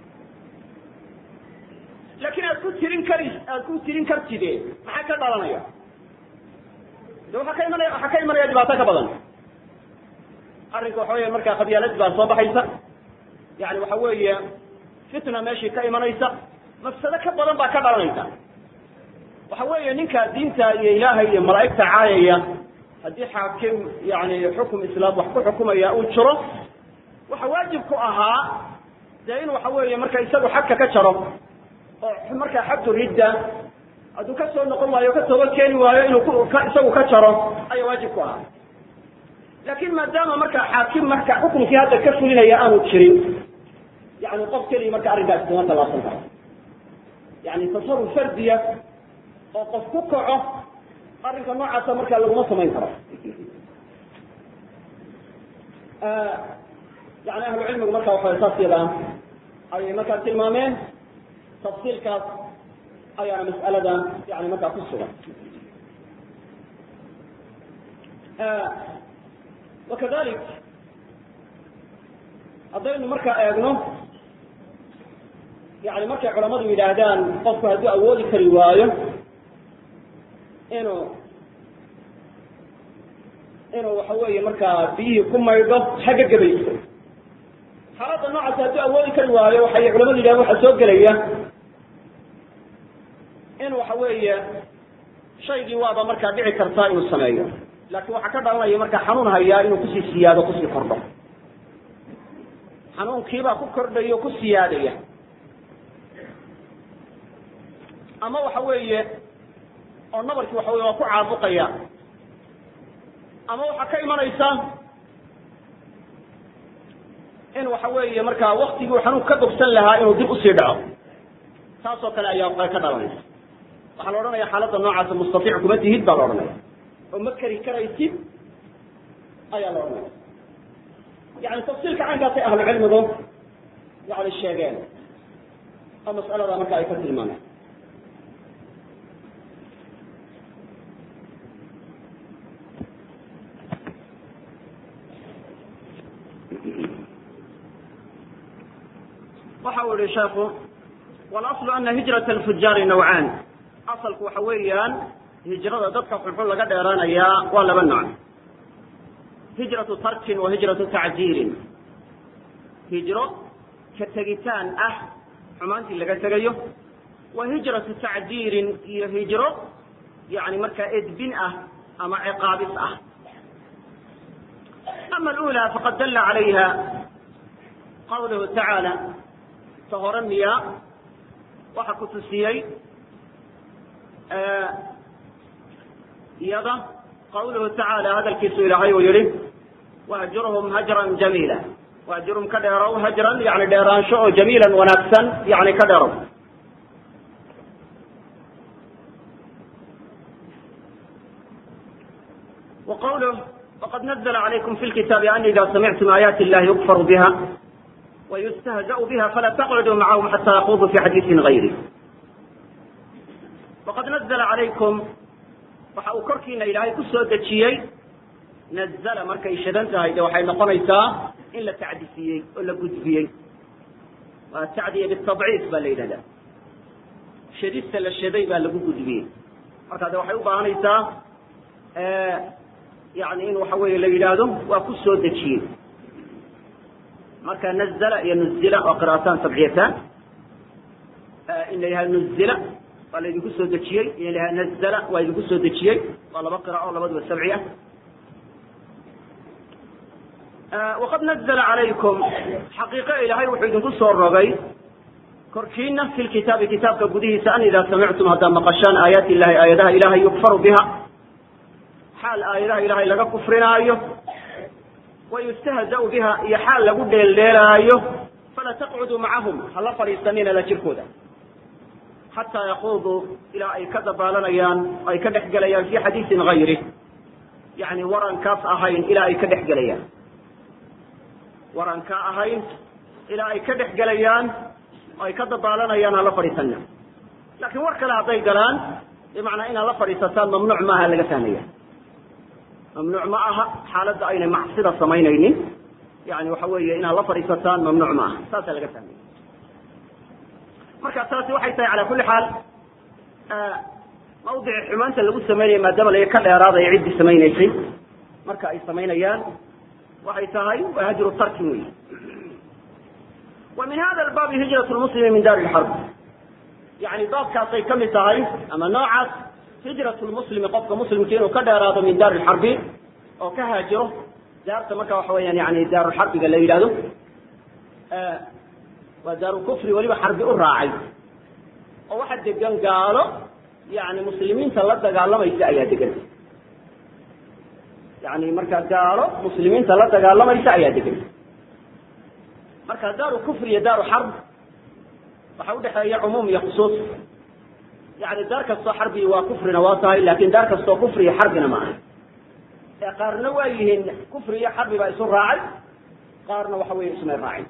laakiin aad ku tirin kari aad ku tirin kartide maxaa ka dhalanaya de waxaa ka imanaya waxaa ka imanaya dhibaato ka badan arrinka waxa weya markaa qabyaalad baa soo baxaysa yani waxa weeye fitna meeshii ka imanaysa mafsado ka badan baa ka dhalanaysa waxa weeye ninka diinta iyo ilaahay iyo malaa'igta caayaya haddii xaakim yani xukum islaam wax ku xukumaya uu jiro waxa waajib ku ahaa dee in waxa weeye marka isagu xagka ka jaro oo markaa xagtu ridda hadduu ka soo noqon waayo o ka toba keeni waayo inuu isagu ka jaro ayaa waajib ku ahaa laakin maadaama markaa xaakim marka xukumkii hadda ka fulinaya aanu jirin yani qof keliya marka arrinkaasi kuma tallaabsan karo yani tasaruf fardiya oo qof ku kaco arrinka noocaasa markaa laguma samayn karo yani ahlu cilmigu marka waxa saas yadaa ayay markaa tilmaameen tafsiilkaas ayaana mas'alada yani markaa ku sugan wakadalik haddaynu markaa eegno yani markay culamadu yidhaahdaan qofku hadduu awoodi kari waayo inuu inuu waxa weeye markaa biyihii ku maydho xagga gabayso xaaladda noocaas hadduu awoodi kari waayo waxay culamadu yidhahdeen waxaa soo gelaya in waxa weeye shaygii waaba markaa dhici kartaa inuu sameeyo laakiin waxaa ka dhalanaya markaa xanuun hayaa inuu kusii siyaado kusii kordho xanuunkiibaa ku kordhaya o ku siyaadaya ama waxa weeye oo nabarkii waxa weye waa ku caabuqaya ama waxaa ka imanaysa in waxa weeye markaa waktigii uu xanuunka ka bogsan lahaa inuu dib usii dhaco taas oo kale ayaa ka dhalanaysa waxaa la odhanaya xaaladda noocaasa mustaiic kuma tihid baa la odhanaya oo ma keri karaysid ayaa la odhanaya yani tafsiilka caynkaasay ahlu cilmigu yani sheegeen oo mas'alada marka ay ka tilmaameen waxa uu yihi sheekhu wاlaصl ana hijraة اlfujaari nawcaan asalku waxa weeyaan hijrada dadka xunxun laga dheeraanayaa waa laba nooc hijraةu tarkin wa hijraةu tacjiirin hijro ka tegitaan ah xumaantii laga tegayo wa hijraةu tacjiirin iyo hijro yani markaa edbin ah ama ciqaabis ah ama اlأulى faqad dala عalayha qawluhu tacaalى ta hore miya waxa ku tusiyey iyada qawluhu tacaala hadalkiisu ilaahay uu yihi wahjurhum hajran jamiila wahjurhum ka dheerow hajran yani dheeraansho oo jamiilan wanaagsan yani ka dheerow wa qawluh waqad nazla calaykum fi lkitaabi an ida samictum aayaati illahi yukfaru biha ويستهزأ بها فلا تقعدوا معهم حتى يخوضوا في حديث غيره وقد نزل عليكم waxa uu korkiina ilaahay ku soo dejiyey nazla markay shadan tahay de waxay noqonaysaa in la tacdisiyey oo la gudbiyey waa tacdiya bitadciif baa la yidhahdaa shadista la shaday baa lagu gudbiyey marka de waxay u baahanaysaa yani in waxa weeye la yidhaahdo waa ku soo dejiyey marka nazla iyo nuzila waa qira'ataan sabciyataan in la yidhahdo nuzila waa la idinku soo dejiyey in la yidhahdo nazla waa idinku soo dejiyey waa laba qira'o labaduba sabci ah waqad nazla calaykum xaqiiqo ilaahay wuxuu idinku soo rogay korkiina fi lkitaabi kitaabka gudihiisa an idaa samictum haddaad maqashaan aayaati illahi aayadaha ilahay yukfaru biha xaal aayadaha ilahay laga kufrinaayo wayustahzau biha iyo xaal lagu dheeldheelaayo fala taqcuduu macahum hala fadhiisanina la jirkooda xataa yakuuduu ilaa ay ka dabaalanayaan ay ka dhex gelayaan fi xadiisin gayri yani warankaas ahayn ilaa ay ka dhex gelayaan waranka ahayn ilaa ay ka dhex gelayaan oo ay ka dabaalanayaan hala fadhiisana laakiin war kale hadday galaan bimacnaa inaad la fadhiisataan mamnuuc maaha laga fahmaya mamnuuc ma aha xaaladda aynay macsida samaynaynin yani waxa weeye inaad la fadhiisataan mamnuuc ma aha saasaa laga fahmaya marka taasi waxay tahay cala kulli xaal mawdici xumaanta lagu sameynaya maadaama laga ka dheeraadaya ciddii samaynaysay marka ay samaynayaan waxay tahay waa hajru tarki wey wa min hada albaabi hijrat lmuslimi min daari lxarb yani baabkaasay ka mid tahay ama noocaas hijrat lmuslimi qofka muslimka inuu ka dheeraado min daari lxarbi oo ka haajiro daarta marka waxa weyaan yani daarulxarbiga la yidhahdo waa daaru kufri weliba xarbi u raacay oo waxa degan gaalo yani muslimiinta la dagaalamaysa ayaa degan yani marka gaalo muslimiinta la dagaalamaysa ayaa degan marka daaru kufri iyo daaru xarb waxa udhexeeya cumuum iyo khusuus yani daar kastoo xarbi waa kufrina waa tahay lakin daar kastoo kufri iyo xarbina ma aha ee qaarna waa yihiin kufri iyo xarbi baa isu raacay qaarna waxa weeye ismay raacin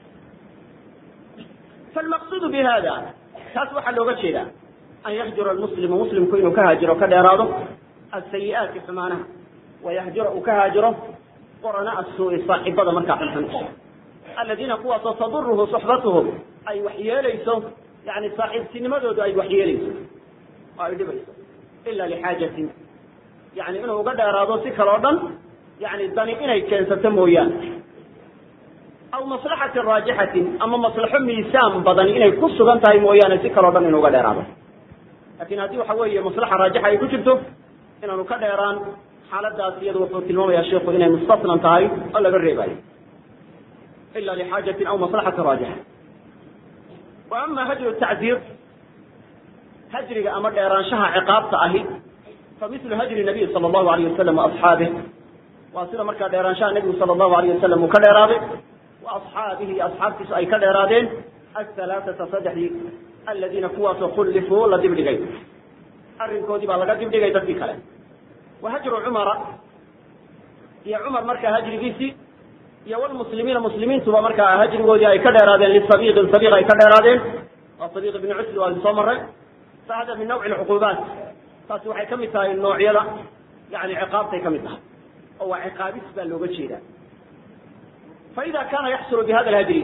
falmaqsudu bi hada taas waxaa looga jeedaa an yahjura almuslimu muslimku inuu ka haajiro ka dheeraado asayi-aati xumaanaha wayahjura uu ka haajiro qorana asuu-i saaxibada markaa xunxun aladiina kuwaasoo taduruhu suxbatuhum ay waxyeelayso yani saaxiibtinimadoodu ay waxyeelayso oo ay dhibayso ila lixaajatin yani inuu uga dheeraado si kaleo dhan yani dani inay keensato mooyaane aw maslaxatin raajixatin ama maslaxo miisaan badan inay ku sugan tahay mooyaane si kaleo dhan inuu uga dheeraado lakin haddii waxa weeye maslaxa raajixa ay ku jirto inaanu ka dheeraan xaaladaas iyadu wuxuu tilmaamaya sheiku inay mustasnan tahay oo laga reebayo ila lixaajatin aw maslaxatin raajixa wa ama hajru tacdiir hajriga ama dheeraanshaha ciqaabta ahi fa mislu hajri nabiy sala allahu alayh wasalam waasxaabih waa sida markaa dheeraanshaha nebigu sala allahu alayh wasalam uu ka dheeraaday wa asxaabihi iyo asxaabtiisu ay ka dheeraadeen ahalaaثata saddexdii aladiina kuwaasoo kullifuu la dibdhigay arrinkoodii baa laga dibdhigay dadkii kale wa hajru cumara iyo cumar markaa hajrigiisii iyo wlmuslimiina muslimiintuba markaa hajrigoodii ay ka dheeraadeen lisabiiqin sabiiq ay ka dheeraadeen waa sabiiq ibni cusli waa soo maray fa hada min nawci lcuquubaat taasi waxay ka mid tahay noocyada yani ciqaabtay ka mid tahay oo waa ciqaabis baa looga jeedaa faida kana yaxsulu bihada lhajri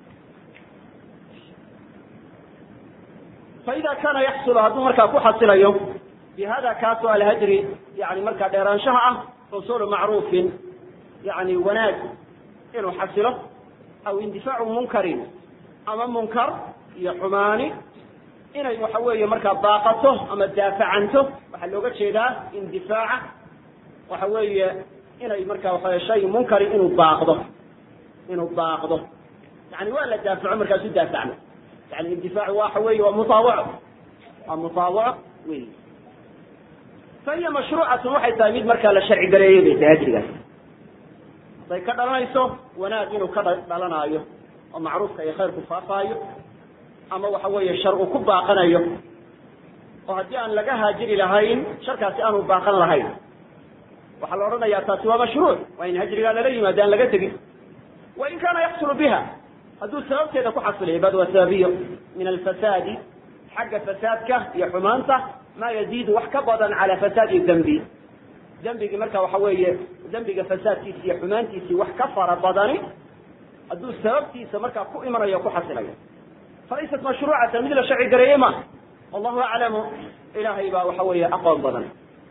faida kana yaxsulu hadduu markaa ku xasilayo bi hada kaasoo alhajri yani markaa dheeraanshaha ah xusulu macruufin yani wanaag inuu xasilo aw indifaacu munkarin ama munkar iyo xumaani inay waxa weeye markaa baaqato ama daafacanto waxaa looga jeedaa indifaaca waxa weeye inay markaa waxa shay munkari inuu baaqdo inuu baaqdo yani waa la daafaco markaasu daafacno yani indifaacu waxa weeye waa mutaawaco waa mutaawaco wey fa hiya mashruucatun waxay tahay mid markaa la sharci gareeyey bay tahay hajrigaas haday ka dhalanayso wanaag inuu ka dhalanaayo oo macruufka iyo khayrku faafaayo ama waxa weeye shar uu ku baaqanayo oo haddii aan laga haajiri lahayn sharkaasi aanu baaqan lahayn waxaa la odhanayaa taasi waa mashruuc waa in hajrigaa lala yimaado aan laga tegin wain kaana yaxsulu biha hadduu sababteeda ku xasilayo bad waa sababiyo min alfasaadi xagga fasaadka iyo xumaanta maa yaziidu wax ka badan calaa fasaadi dembi dembigii marka waxa weeye dembiga fasaadkiisi iyo xumaantiisii wax ka fara badani hadduu sababtiisa markaa ku imanayo o ku xasilayo falaysat mashruucatan mid la sharci gareeyey ma wallahu aclamu ilaahay baa waxa weeye aqoon badan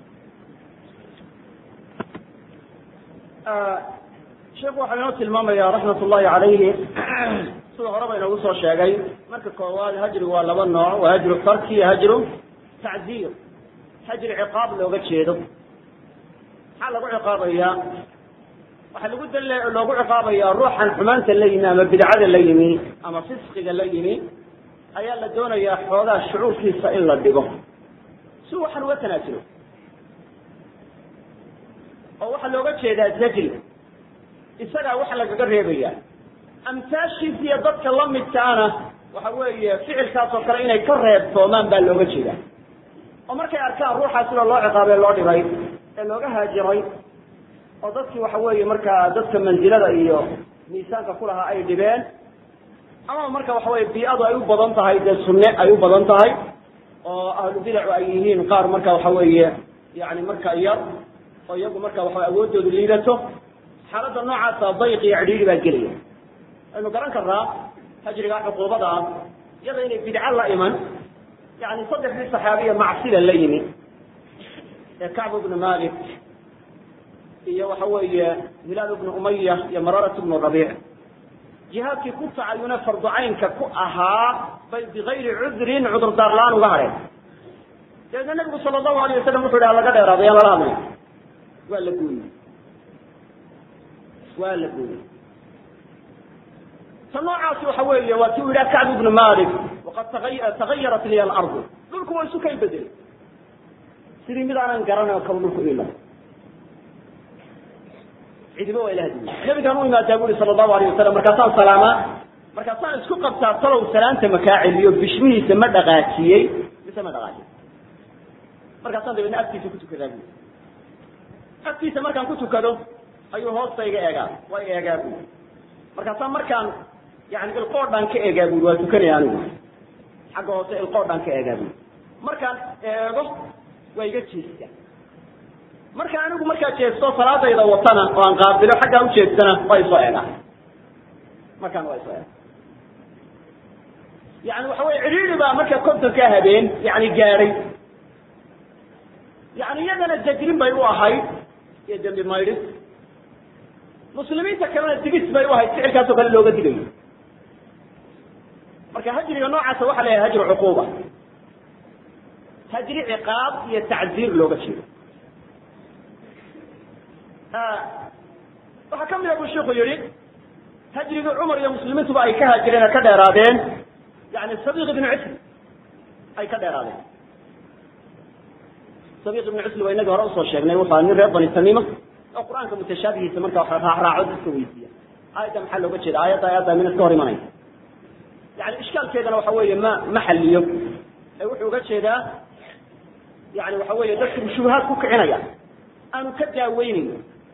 sheikhu waxaa inoo tilmaamaya raxmat ullahi calayhi sida horeba inoogu soo sheegay marka koowaad hajrigu waa laba nooc waa hajru tarki iyo hajru tacziir hajri ciqaab looga jeedo maxaa lagu ciqaabayaa waxaa lagu dal loogu ciqaabayaa ruuxan xumaanta la yimi ama bidcada la yimi ama fisqiga la yimi ayaa la doonayaa xoogaa shucuurkiisa in la dhigo si waxaan uga tanaasulo oo waxaa looga jeedaa zajri isagaa waxa lagaga reebaya amtaashiis iyo dadka la midkaana waxa weeye ficilkaas oo kale inay ka reebtoomaan baa looga jeeda oo markay arkaan ruuxaa sida loo ciqaabee loo dhibay ee looga haajiray oo dadkii waxa weeye markaa dadka mansilada iyo miisaanka kulahaa ay dhibeen ama marka waxa weye bii-adu ay u badan tahay dee sunne ay u badan tahay oo ahlu bidacu ay yihiin qaar marka waxa weeye yani marka yar oo iyagu marka waxa awooddoodu liidato xaaladda noocaasa dayq iyo cidhiiri baa gelaya aynu garan karnaa hajrigaa cuquubada ah iyada inay bidco la iman yani saddexdii saxaabiya macsida la yimi ee kacb bnu malik iyo waxa weeye hilaal bnu umaya iyo mararat bnu rabiic jihaadkii ku tacayune farducaynka ku ahaa bay bigayri cudrin cudurdaar la-aan uga hadheen dabeedna nabigu sala allahu alayh wasalam wuxu yidhi laga dheeraado yaan lala hadlay waa la gooyey waa la gooyey ta noocaasi waxa weeye waa ti u yidhaha kacb ibnu malik waqad tagayarat liya alardu dhulku waa isu kay bedelay sidii mid aanan garanayn kaba dhulku ila cidiba waa ilaha diiday nabigaan u imaadaa buri sala allahu alayh wasalam markaasaan salaamaa markaasaan isku qabtaa talow salaanta makaa celiyo bishmihiisa ma dhaqaajiyey mise ma dhaqaajiyey markaasaan dabeedna agtiisa ku tukadaa bui agtiisa markaan ku tukado ayuu hoosta iga eegaa waa eegaa bui markaasaan markaan yani ilqoodhaan ka eegaa bui waa tukanaya anigu xagga hoose ilqoodhaan ka eegaa bui markaan eego waa iga jeestaa marka anigu markaa jeesto salaadayda watana oo aan qaabilo xaggaan u jeestana waa isoo eegaa markaan waa isoo eega yani waxa weye cidhiidi baa marka kontonkaa habeen yani gaadhay yani iyadana jajrin bay u ahayd iyo dembi maydhis muslimiinta kalena digis bay u ahayd ficilkaasoo kale looga digayo marka hajriga noocaasa waxa la yahay hajru cuquuba hajri ciqaab iyo tacziir looga jeedo waxaa ka mida buu shiku yihi hajrigii cumar iyo muslimiintuba ay ka haajireen oo ka dheeraadeen yani sabiq ibnu cisli ay ka dheeraadeen sabiq ibnu cisli waa inagii hore usoo sheegnay wuxua nin reer bani tamiima oo qur-aanka mutashaabihiisa marka wax raacraaco dadka weydiiya aayadda maxaa looga jeeda aayadda aayadda min iska hor imanaya yani ishkaalkeedana waxa weeye ma ma xaliyo ee wuxuu uga jeedaa yani waxa weeye dadku shubahaad ku kicinaya aanu ka daaweynayn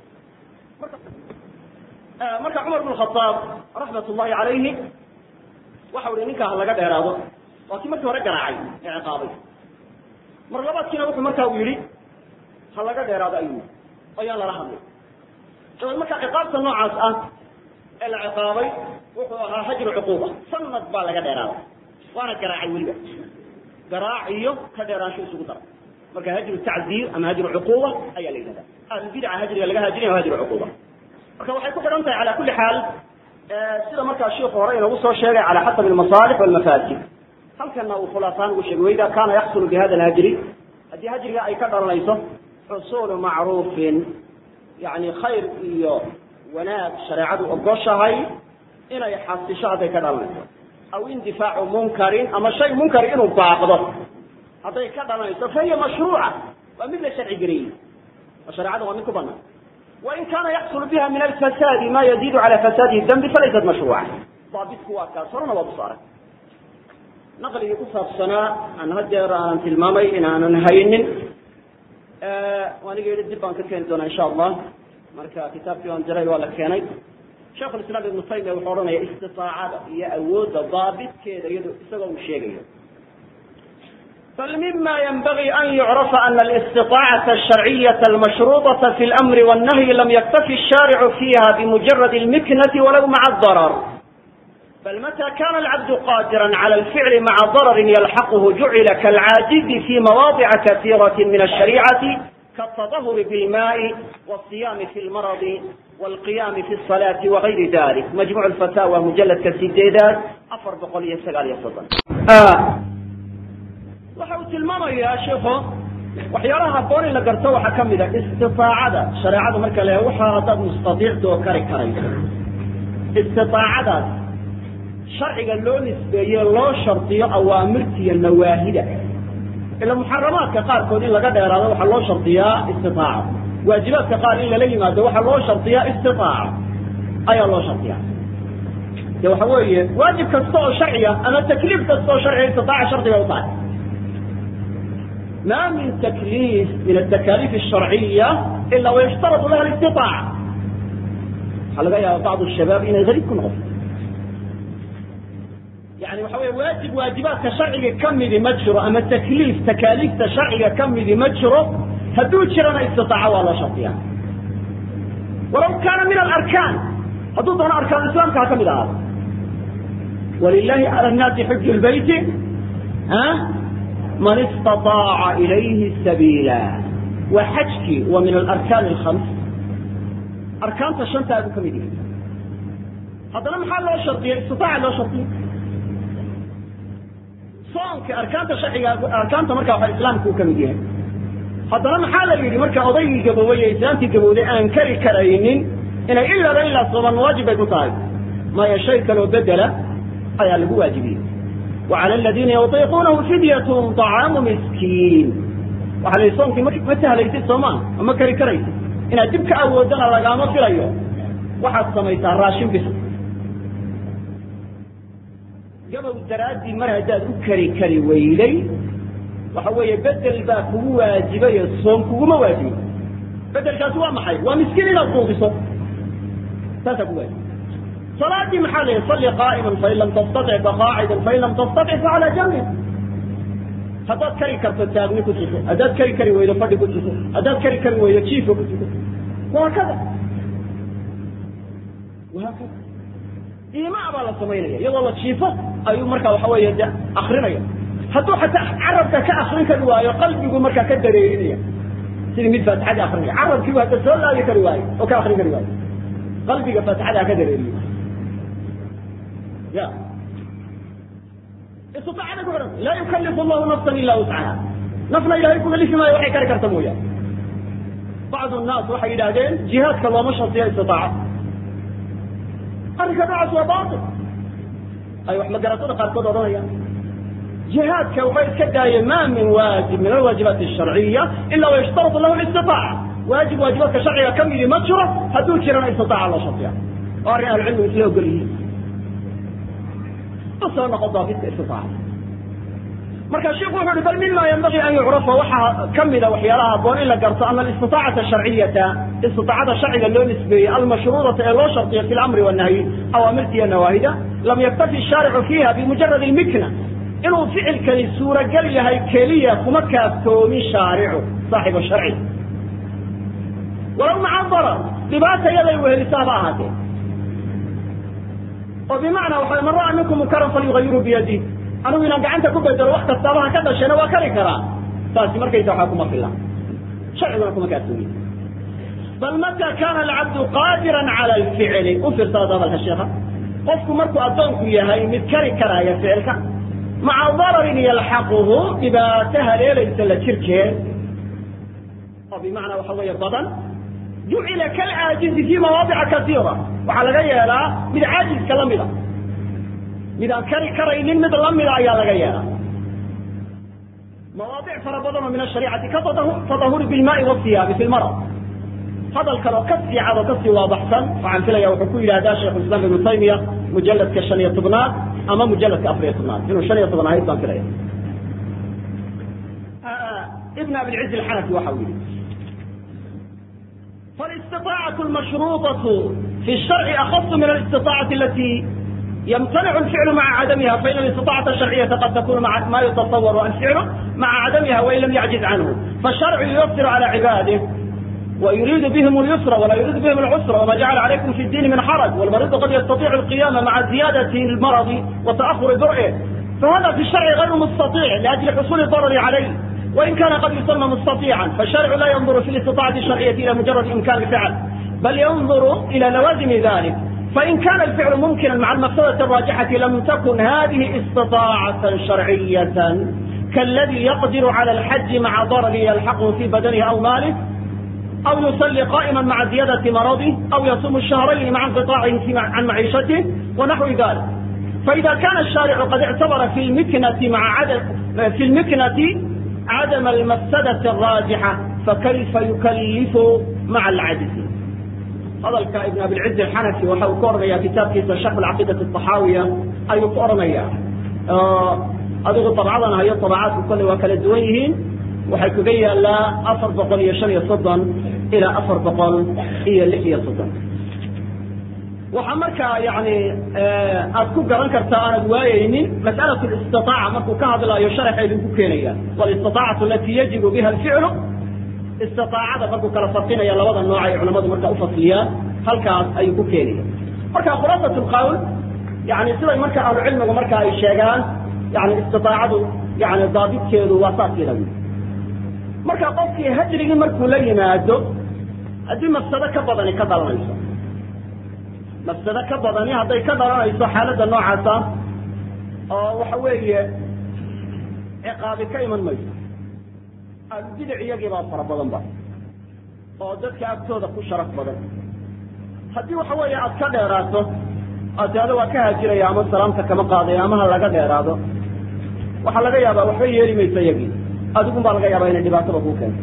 marka cumar bn khaaab raxmat ullahi calayhi waxa uhi ninkaa ha laga dheeraado waa kii markii hore garaacay ee ciqaabay mar labaadkiina wuxuu markaa u yihi ha laga dheeraado ayuu ayaan lala hadlay dabeed marka ciqaabta noocaas ah ee la ciqaabay wuxuu ahaa hajru cuquuba sanad baa laga dheeraaday waana garaacay weliba garaac iyo ka dheeraansho isugu dara marka hajru tacziir ama hajru cuquuba ayaa la yidhahda ahlulbidca hajriga laga hajrinaya wa hajru cuquuba marka waxay ku xidhan tahay cala kuli xaal sida markaa shiiku hore inagu soo sheegay cala xasabi almasaalix walmafaasid halkana uu khulaasaan ugu sheegay waida kana yaxsulu bi hada alhajri haddii hajriga ay ka dhalanayso xusuulu macruufin yani khayr iyo wanaag shareecadu ogoshahay inay xasisho hadday ka dhalanayso aw indifaacu munkarin ama shay munkar inuu baaqdo hadday ka dhalanayso fahiya mashruuca waa mid la sharci gareeyey oo shareecada waa mid ku banaan wain kana yaxsulu biha min alfasaadi ma yaziidu cala fasaadihi dambi falaysat mashruuca daabitku waa kaas horena waa kusaaray naqligii ku saabsanaa aan hadeer aanan tilmaamay inaanan haynin aniga yidhi dib baan ka keeni doonaa insha allah marka kitaabkii aan diray waa la keenay sheikh lislaam ibnu taymiya wuxuu odhanaya istiaacada iyo awoodda daabitkeeda iyado isagoo uu sheegayo bal mima ynbغي an yucرafa ana الاstiطاacaة الشharciyaة الmashruطaة fi اlأmri والnahyi lam yktafi الsharc fiha bmujarad الmiknة walow maca الضرر bal matى kana الcabd qاdirا عlى الficl maca ضرر ylxaqh jucila kاlcaajizi fi mawaضica kaثيraة min الشharيcaة kالتطهr bاlmaء والصiyam fi اlmarض والقiyam fi الصلاة وغayri dalik majmuع الfatاwى mujaladka sideedaad afar boqol iyo sagaal iyo soddon waxa uu tilmaamayaa sheikhu waxyaalaha haboon in la garto waxaa ka mid a istiaacada shareecada marka le waxa haddaad mustadiicta oo kari karayso istiaacadaas sharciga loo nisbeeye loo shardiyo awaamirta iyo nawaahida ila muxaramaadka qaarkood in laga dheeraado waxaa loo shardiyaa istiaaca waajibaadka qaar in lala yimaado waxaa loo shardiyaa istiaaca ayaa loo shardiyaa de waxa weeye waajib kasta oo sharciga ama takliif kasta oo sharciga istiaaca shardiga u tahay ما من تكليف من التكاليف الشرعية إلا ويشترط لها الاستطاعة حلقة يا بعض الشباب إن غريب كن غفل yani waxa wey waajib waajibaadka sharciga ka midi ma jiro ama takliif takaaliifta sharciga ka midi ma jiro hadduu jirana istitaaca waa loo shardiya walaw kaana min alarkaan hadduu doono arkaan islaamka ha ka mid ahaado walilahi cala nnaasi xuju lbeyti man istaطaaca ilayhi sabiila waa xajkii waa min alarkaan alkhams arkaanta shantaa buu ka mid yahay haddana maxaa loo shardiyay istitaaca loo shardiyay soonka arkaanta sharciga arkaanta markaa waxa islaamka uu ka mid yahay haddana maxaa la yidhi marka odaygii gaboobay ee islaamtii gabowday aan kari karaynin inay ilaaba ilaa sooman waajib bay ku tahay maya shay kaloo bedela ayaa lagu waajibiyey wa cala aladiina yutiiquunahu fidyatun طacaamu miskiin waxa la yidhi soonkii ma sahlaysid soomaan ma kari karaysid inaad dib ka awoodana lagaama filayo waxaad samaysaa raashin bis gabow daraaddii mar haddaad u kari kari weyday waxa weeye bedel baa kugu waajibayo soom kuguma waajibin bedelkaasi waa maxay waa miskiin inaad quudiso saasaa ku waajib salaadii maxaa la yihi salli qaa'iman fain lam tastatic faqaacidan fain lam tastatic facalaa jambin haddaad kari karto taagni ku tuko haddaad kari kari weydo fadhi ku tuko haddaad kari kari weydo jiifka ku tuko wahaakada wahaakada iimaa baa la samaynaya iyadoo la jiifo ayuu markaa waxa weeye de akrinaya hadduu xataa carabka ka akrin kari waayo qalbigu markaa ka dareerinaya sidii mid faatixadii akrinaya carabkiibu hadda soo laabi kari waayo oo ka akrin kari waayo qalbiga faatixadaa ka dareeriyo ya istiaacada ku xihan laa yukalifu allahu nafsan ila wuscaha nafna ilahay kugalifi maayo waxay kari karta mooyaane bacdu nnaas waxay yidhaahdeen jihaadka looma shardiyo istitaaca arrinka noocaas waa baatil ay wax magaratada qaarkood odhanayaan jihaadka waxay iska daayeen ma min waajib min alwaajibaat الsharciya ila wayashtarط lahu الاstiطaaca waajib waajibaadka sharciga ka midi ma jiro hadduu jirana istitaaca loo shardiya oo arrin ahlucilmigu isla ogol yihiin soo noqon daabidka istitaaca marka shiku wuxu uhi bal mima yanbagii an yucrafa waxaa kamida waxyaalaha aboon in la garto ana alistiطaacata sharciyata istiطaacada sharciga loo nisbeeyey almashruudata ee loo shardiyo fi lamri wanahyi awaamirta iyo nawaahida lam yaktafi shaaricu fiiha bimujarad اlmikna inuu ficilkani suuragal yahay keliya kuma kaaftoomin shaaricu saaxibu sharci walow maca darar dhibaata yaday wehelisaa ha ahaatee oo bimacnaa waxa man ra'a minkum munkaran falyugayiru biyadih anigu inaan gacanta ku bedelo wax kastaaba ha ka dhashena waa kari karaa taasi markaysa waxaa kuma fila sharciguna kuma kaaftoomin bal mata kana alcabdu qaadiran cala alficli u fiirsada hadalka sheekha qofku markuu addoonku yahay mid kari karaaya ficilka maca dararin yalxaquhu dhibaato haleelaysa la jirkeed oo bimacnaa waxa weeye badan jucila kalcaajizi fi mawaadica kasiira waxaa laga yeelaa mid caajiska la mida mid aan kari karaynin mid lamida ayaa laga yeelaa mawaadic fara badan oo min ashariicati ka tadahuri bilmaai wasiyaabi fi lmarad hadal kale oo ka sii cad oo kasii waadaxsan waxaan filaya wuxuu ku yidhahdaa sheikhu islam ibnu taymiya mujaladka shan iyo tobnaad ama mujaladka afar iyo tobnaad inuu shan iyo toban ahayd baan filaya ibn abilciz alxanafi waxa uu yihi فالاستطاعة المشروطة في الشرع أخص من الاستطاعة التي يمتنع الفعل مع عدمها فإن الاستطاعة الشرعية قد تكون مع ما يتصور الفعل مع عدمها وإن لم يعجز عنه فالشرع ييسر على عباده ويريد بهم اليسر ولا يريد بهم العسر وما جعل عليكم في الدين من حرج والمريض قد يستطيع القيام مع زيادة المرض وتأخر برئه فهذا في الشرع غير مستطيع لأجل حصول الضرر عليه وإن كان قد يسمى مستطيعا فالشرع لا ينظر في الاستطاعة الشرعية إلى مجرد إمكان الفعل بل ينظر إلى لوازم ذلك فإن كان الفعل ممكنا مع المقصودة الراجحة لم تكن هذه استطاعة شرعية كالذي يقدر على الحج مع ضرر يلحقه في بدنه أو ماله أو يصلي قائما مع زيادة مرضه أو يصوم الشهرين مع انقطاعه عن معيشته ونحو ذلك فإذا كان الشارع قد اعتبر في المكنة مع عدم في المكنة عدم المفسدة الراجحة فكيف يكلف مع العجز هذا ابن أبي العز الحنفي وحو كورنيا كتاب كيس شرح العقيدة الطحاوية أي كورنيا أدوغ طبعا هي طبعات كل وكالة دويهين waxay kaga yaalaa afar boqol iyo shan iyo soddon ilaa afar boqol iyo lix iyo soddon waxaa markaa yani aad ku garan kartaa aanad waayeynin mas'alat listitaaca markuu ka hadlaayo sharaxeedu ku keenaya walistiaacatu alati yajibu biha alficlu istiaacada markuu kala farqinaya labada nooc ay culamadu markaa ufasliyaan halkaas ayuu ku keenaya marka khulaasat lqawl yani siday marka ahlucilmigu marka ay sheegaan yani istiaacadu yani daabidkeedu waa saas yada wi marka qofkii hajrigii markuu la yimaado haddii mafsado ka badani ka dhalanayso mafsado ka badani hadday ka dhalanayso xaaladda noocaasa oo waxa weeye ciqaabi ka iman mayso ahlubidic iyagii baa fara badan ba oo dadka agtooda ku sharaf badan haddii waxa weeye aad ka dheeraato aad tiado waa ka haajiraya ama salaamta kama qaadayo ama ha laga dheeraado waxaa laga yaabaa waxba yeeli mayso iyagii adigun baa laga yaabaa inay dhibaataba kuu keento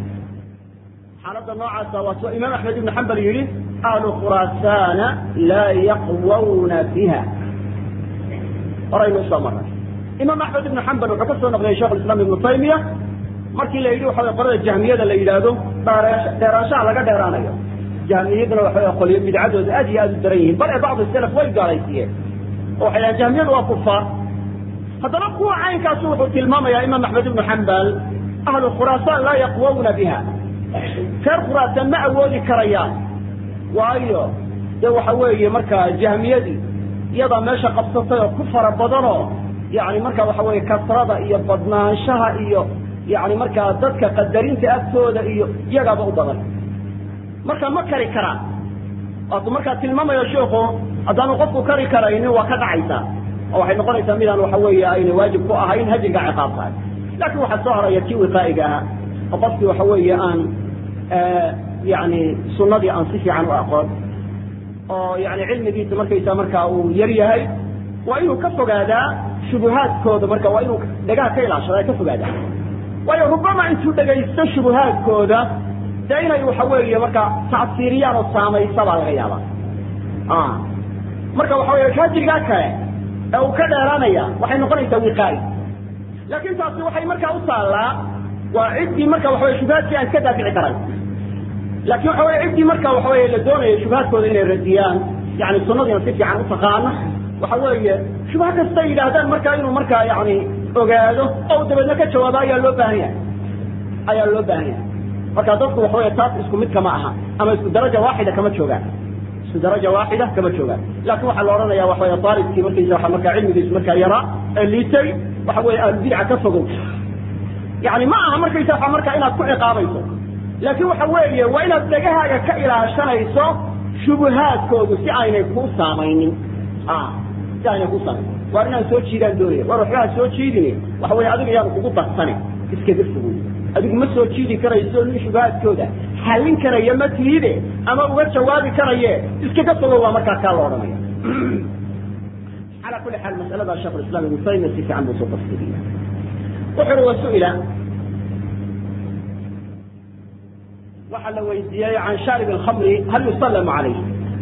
xaaladda noocaasa waa soo imaam axmed ibnu xambal yidhi ahlu khuraasana laa yaqwawna biha horaynu usoo maray imaam axmed ibnu xambal wuxuu ka soo naqliyay shekh islam ibnu taymiya markii la yidhi waxa qolada jahmiyada la yidhaahdo dheeraanshaha laga dheeraanayo jahmiyaduna waxa qolyo bidcadooda aad iyo aad u daran yihiin bal ee bacdu salaf way gaalaysiiyeen oo waxay dhahan jahmiyadu waa kufaar haddana kuwa caynkaasu wuxuu tilmaamayaa imaam axmed ibnu xambal ahlu khuraasaan laa yaqwawna biha reer khuraasaan ma awoodi karayaan waayo dee waxa weeye markaa jahmiyadii iyadaa meesha qabsatay oo ku fara badanoo yani marka waxa weeye kasrada iyo badnaanshaha iyo yani markaa dadka qadarinta agtooda iyo iyagaaba u badan marka ma kari karaan waatuu markaa tilmaamayo sheikhu haddaanu qofku kari karaynin waa ka dhacaysaa oo waxay noqonaysaa midaan waxa weeye ayna waajib ku ahayn hajriga ciqaab tahay laakin waxaa soo haraya kii wiqaa'iga ahaa oo qofkii waxa weeye aan yani sunadii aan si fiican u aqoon oo yani cilmigiisa markaysa markaa uu yar yahay waa inuu ka fogaadaa shubuhaadkooda marka waa inuu dhagaha ka ilaashada ka fogaadaa waayo rubama intuu dhegaysto shubuhaadkooda dee inay waxa weeye marka tacsiiriyaan oo saamaysa baa laga yaabaa marka waxa weye hajrigaa kale ee uu ka dheeraanaya waxay noqonaysaa wiqaa'i laakin taasi waxay markaa u taallaa waa ciddii marka waxa weye shubahaadkii aan iska daafici karan laakin waxa weye ciddii marka waxa weye la doonayo shubahaadkooda inay radiyaan yani sunadiina si fiican u taqaana waxa weeye shubha kastay yidhaahdaan markaa inuu markaa yani ogaado oo u dabeedna ka jawaabo ayaa loo baahan yahay ayaa loo baahan yahay marka dadku waxa weye taas isku mid kama aha ama isku daraja waaxida kama joogaan isku daraja waaxida kama joogaan laakin waxaa la odhanaya waxa weye aalibkii markaysa waa markaa cilmigiisu markaa yaraa ee liitay waxa weye ahlubidca ka fogow yani ma aha markaysa waa markaa inaad ku ciqaabayso laakin waxa weeye waa inaad dhegahaaga ka ilaashanayso shubuhaadkoodu si aynay ku saamaynin si aynay ku saamayn waar inaan soo jiidaan doonaya waar waxbaha soo jiidin waxa weye adiga yaanu kugu darsane iskaga fogoy adigu ma soo jiidi karayso nin shubahaadkooda xallin karaya ma tiide ama uga jawaabi karaye iskaga fogo waa markaa kaa la odhanaya ala kuli xaal masalada shekh islam ibnu taymiya si fiican buu soo tafsiriya wuxu uri wasu'ila waxaa la weydiiyey can shaarib alkhamri hal yusallamu calayh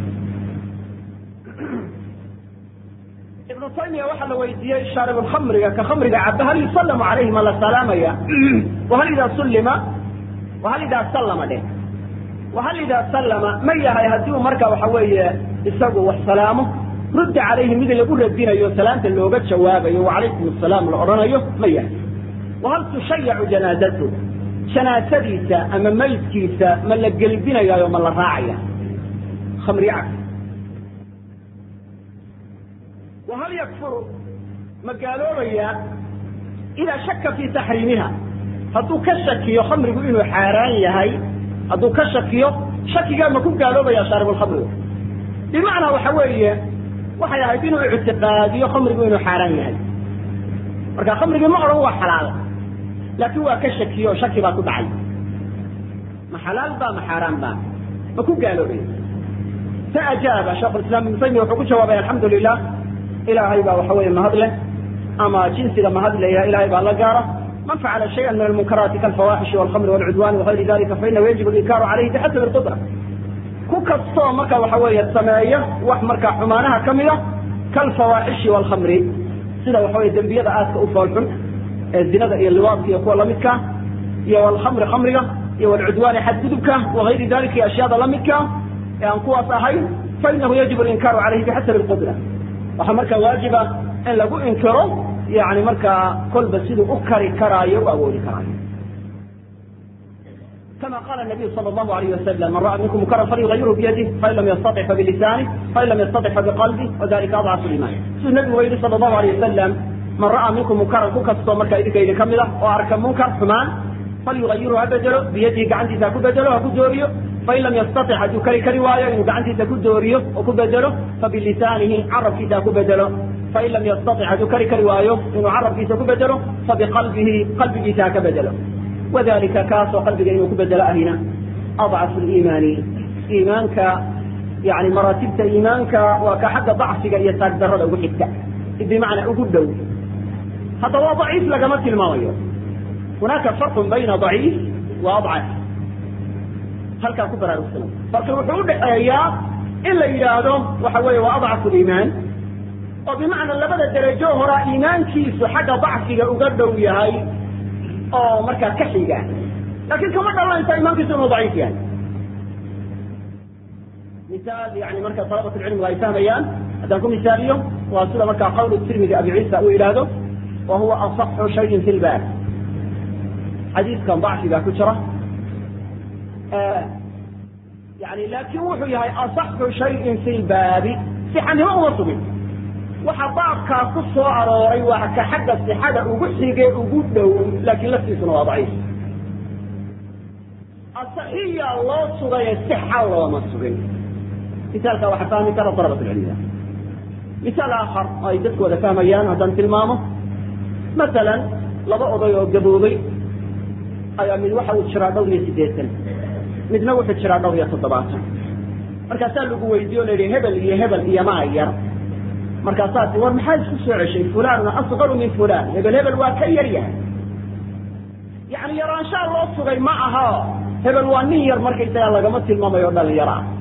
ibnu taymiya waxaa la weydiiyey shaarib alkhamriga ka khamriga caba hal yusallamu calayhi ma la salaamaya wahal idaa sullima wahal idaa sallama dheh wahal idaa sallama ma yahay haddii uu marka waxa weeye isagu wax salaamo rudda calayhi mid lagu radinayo salaamta looga jawaabayo wacalaykum asalaam la odhanayo ma yahay wahal tushayacu janaazatu janaasadiisa ama maydkiisa ma la gelbinayayo ma la raacaya khamri cab wahal yakfuru ma gaaloobaya idaa shaka fii taxriimiha hadduu ka shakiyo khamrigu inuu xaaraan yahay hadduu ka shakiyo shakigaa ma ku gaaloobaya shaaribulkhamrigu bimacnaa waxa weeye waxay ahayd inuu ictiqaadiyo khamrigu inuu xaaraan yahay marka khamrigii ma odhan waa xalaal laakiin waa ka shakiyo shaki baa ku dhacay ma xalaal ba ma xaaraan ba ma ku gaaloobaya fa ajaaba sheikhulislaam ibnu taymiya wuxuu ku jawaabay alxamdu lilah ilaahay baa waxa weeye mahad leh ama jinsiga mahad leeyahay ilahay baa la gaara man facala shayئa min almunkaraati kalfawaaxishi walkhamri walcudwani wagayri dalika fainahu yajib alinkaaru calayhi bixasabi lqudra ku kastoo marka waxa weeye sameeya wax marka xumaanaha ka mida kalfawaaxishi walkhamri sida waxa weye dembiyada aadka u foolxun ee zinada iyo liwaadka iyo kuwa lamidka iyo walkhamri khamriga iyo walcudwaani xadgudubka wagayri dalika iyo ashyaada lamidka ee aan kuwaas ahayn fainahu yajibu alinkaaru calayhi bixasabi alqudra waxaa markaa waajiba in lagu inkiro yani markaa kolba siduu u kari karaayo u awoodi karaayo كما قال النبي صلى الله عليه وسلم من رأى منكم منكرا فليغيره بيده فإن لم يستطع فبلسانه فإن لم يستطع فبقلبه وذلك أضعف الإيمان سيد النبي ويلي صلى الله عليه وسلم من رأى منكم منكرا كوكا مركا إذا كيد كملة وأركب منكر حمان فليغيره بدله بيده قعنتي تاكو بدله أكو دوريو فإن لم يستطع أن يكري كرواية إنه قعنتي تاكو دوريو أكو بدله فبلسانه عرف في تاكو بدله فإن لم يستطع أن يكري كرواية إنه عرف في تاكو بدله فبقلبه قلبه تاكو بدله وذلك كاس وقلبك إنه كبدل أهنا أضعف الإيمان إيمانك يعني مراتبت إيمانك وكحد ضعفك يتقدر له حتى بمعنى أقول دو هذا هو ضعيف لقمت الماوية هناك فرق بين ضعيف وأضعف هل كان كبر السنة فرق وحود آيات إلا إلى وحوي وأضعف الإيمان وبمعنى لبدا درجه هراء إيمان كيس حق ضعفك أقدر يهي oo markaa ka xiga laakiin kama dhalanaysa imaankiisu inuu daciif yahay misaal yani marka talabat lcilmigu ay fahmayaan haddaan ku misaaliyo waa sida markaa qawl tirmidi abi ciisa uu yidhaahdo wa huwa asaxu shayin fi lbaab xadiiskan dacfigaa ku jira yani laakin wuxuu yahay asaxu shayin fi lbaabi sixanimo uma sugin waxa baabkaa ku soo arooray waa ka xagga sixada ugu xige ugu dhow laakiin laftiisuna waa daciif asaxiya loo sugaye sixa looma sugin misaalka waxaa fahmi kara dalabat lcilmiya misaal aakhar oo ay dadku wada fahmayaan haddaan tilmaamo masalan laba oday oo gaboobay ayaa mid waxa uu jiraa dhowr iyo siddeetan midna wuxuu jiraa dhowr iyo toddobaatan markaasaa lagu weydiiye o la yidhi hebel iyo hebel iyo maa yar markaasaasi war maxaa isku soo ceshay fulanuna asqaru min fulan hebel hebel waa ka yar yahay yani yaraanshaa loo sugay ma aha hebel waa nin yar markaysagaa lagama tilmaamayo dhalinyaro ah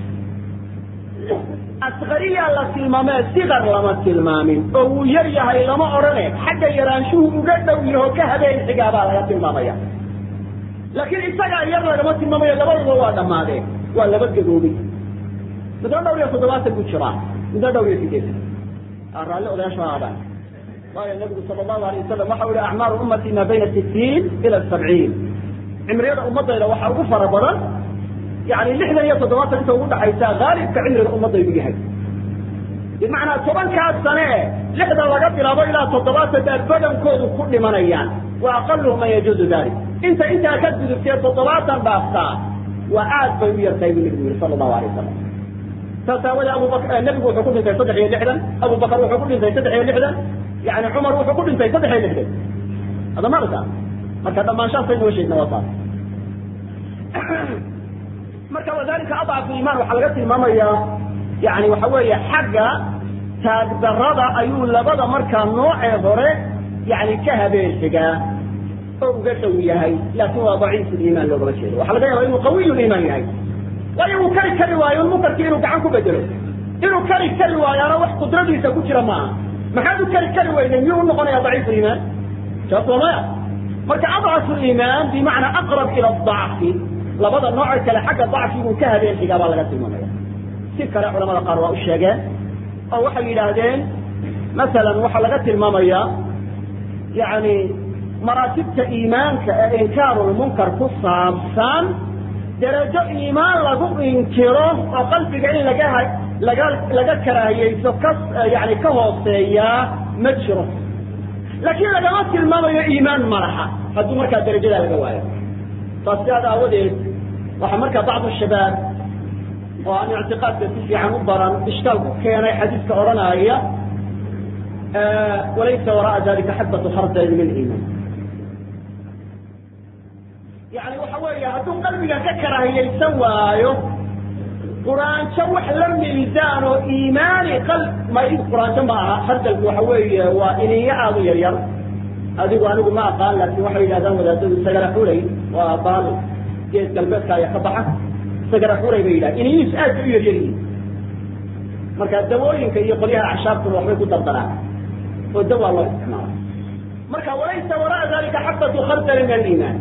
asqariyaa la tilmaamee sikar lama tilmaamin oo wuu yar yahay lama odhane xagga yaraanshuhu uga dhow yaho ka habeen xigaabaa laga tilmaamaya laakiin isagaa yar lagama tilmaamayo labaduba waa dhammaadeen waa laba gaboobay midna dhowr iyo toddobaatan buu jiraa midna dhowr iyo sideetan raalli odayaasha aadaan waayo nabigu sala allahu alay wasalam waxa yihi acmaaru ummati maa bayna sittiin ila sabciin cimriyada ummadayda waxaa ugu fara badan yani lixdan iyo toddobaatan inta ugu dhaxaysa haalibka cimriga ummadaydu yahay bimacnaa tobankaas sane lixdan laga bilaabo ilaa toddobaatan baa badankoodu ku dhimanayaan wa aqaluhu man yajuuzu dalik inta intaa ka gudubtee toddobaatan dhaaftaa waa aad bay u yartahay buu nabigu yihi sala allahu alay wasalam saas aawadee abubakr nebigu wuxuu ku dhintay saddex iyo lixdan abubakar wuxuu ku dhintay saddex iyo lixdan yani cumar wuxuu ku dhintay saddex iyo lixdan hadda marka marka dhammaanshaasay noo sheegna waa saas marka wadalika adcafu iimaan waxaa laga tilmaamayaa yani waxa weeye xagga taagdarada ayuu labada markaa noocee hore yani ka habeen xigaa oo uga dhow yahay laakin waa daciif liimaan loogama jeedo waxa laga yaaba inuu qawiy liimaan yahay waayo uu kari kari waayo munkarkii inuu gacan ku bedelo inuu kari kari waayaana wax qudradiisa ku jira maaha maxaad u kari kari weyday miyuu unoqonaya daciif liimaan jawaabtu waa maya marka adcafu liimaan bimacnaa aqrab ila dacfi labada nooce kale xagga dacfiguu ka habeen xigaa baa laga tilmaamaya si kale culamada qaar waa u sheegeen oo waxay yidhaahdeen masalan waxaa laga tilmaamayaa yani maraatibta iimaanka ee inkaarulmunkar ku saabsan darajo iimaan lagu inkiro oo qalbiga in laga laga laga karaahiyeyso ka yani ka hooseeyaa ma jiro laakiin lagama tilmaamayo iimaan malaxa hadduu markaa darajadaa laga waayo saas sidaada aawadeed waxaa markaa bacdu shabaab oo aan ictiqaadka si fiican u baran ishkaal ku keenay xadiiska odhanaya walaysa wara'a dalika xabatu khardal min iimaan yani waxa weeye hadduu qalbiga ka karaahiyeysan waayo quraanjo wax la miisaan oo iimaani qal ma quraanjo ma aha khardalku waxa weeye waa iniyo aada u yar yar adigu anigu ma aqaan laakin waxay yidhahdaan wadaadadu sagara xulay waa baal geed galbeedka ayaa ka baxa sagara xulay bay yidhaha iniyihiis aad bay u yaryar yihiin marka dawooyinka iyo qolyaha acshaabtuna waxbay ku dardaraan oo dawaa loo isticmaala marka walaysa wara'a dalika xabatu khardali min aliimaan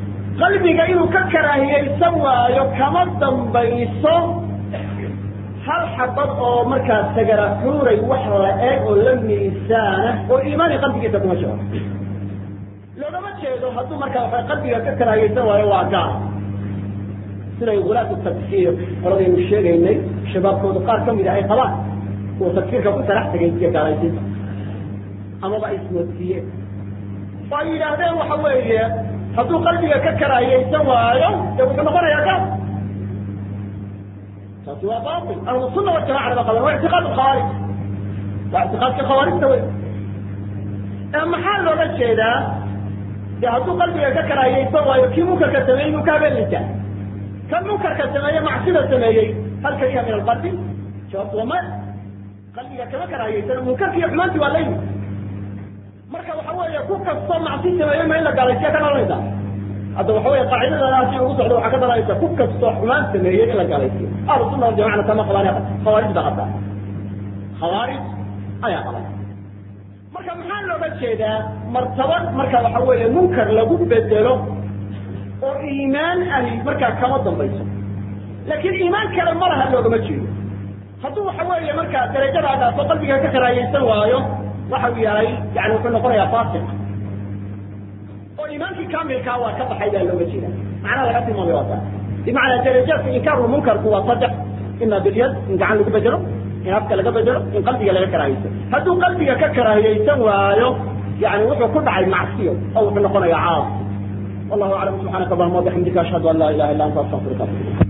qalbiga inuu ka karaahiyeysan waayo kama dambayso hal xabad oo markaa sagaraxuuray wax la eg oo la miisaana oo iimaani qalbigiisa kuma jiro loogama jeedo hadduu markaa waxa qalbiga ka karaahaysan waayo waa gaal siday gulaatu tagfiir qoladaynu sheegaynay shabaabkoodu qaar ka mida ay qabaan kuwa tagfiirka ku sarax tegay iyo gaalaysiinta amaba ay ismoodsiiyeen oo ay yidhaahdeen waxa weeye hadduu qalbiga ka karaahiyaysan waayo dee wuxuu noqonayaa gaal taasi waa bail ahlu sunna wajamacana ba qaban waa ictiqaad khawaarij waa ictiqaadka khawaarijta wey ee maxaa looga jeedaa de hadduu qalbiga ka karaahiyaysan waayo kii munkarka sameeyey inuu ka habeenaysaa kan munkarka sameeye macsida sameeyey hal kariha min alqalbi jawaabtu waa maya qalbiga kama karaahiyaysan munkarki iyo xumaanti waa laymi marka waxa weeye ku kastoo macsi sameeye ma in la gaalaysiya ka dhalanaysa hadda waxa wey qaacidadana hadii ugu socdo waxaa ka dhalanaysa ku kastoo xumaan sameeyey in la gaalaysiyo ahlu sunna waljamacna kama qabaan khawaarij baa qabtaa khawaarij ayaa qaban marka maxaa looga jeedaa martabad marka waxa weeye munkar lagu bedelo oo iimaan ahi markaa kama dambayso laakiin iimaan kale ma laha loogama jeedo hadduu waxa weeye markaa darajada dhaafo qalbiga ka karaahiyaysan waayo waxa uu yahay yani wuxuu noqonayaa fasiq oo iimaankii kamilkaa waa ka baxay baa looga jeeda macnaha laga tilmaamay waa taa bimacnaa darajaadka inkaaru munkarku waa saddex ima bilyad in gacan lagu bedelo in afka laga bedelo in qalbiga laga karaahiyaysan hadduu qalbiga ka karaahiyaysan waayo yani wuxuu ku dhacay macsiyo oo wuxuu noqonayaa caas wallahu aclam subxaanaka allahuma wabixamdika ashhadu an laa ilaha illa anta astaqfiruka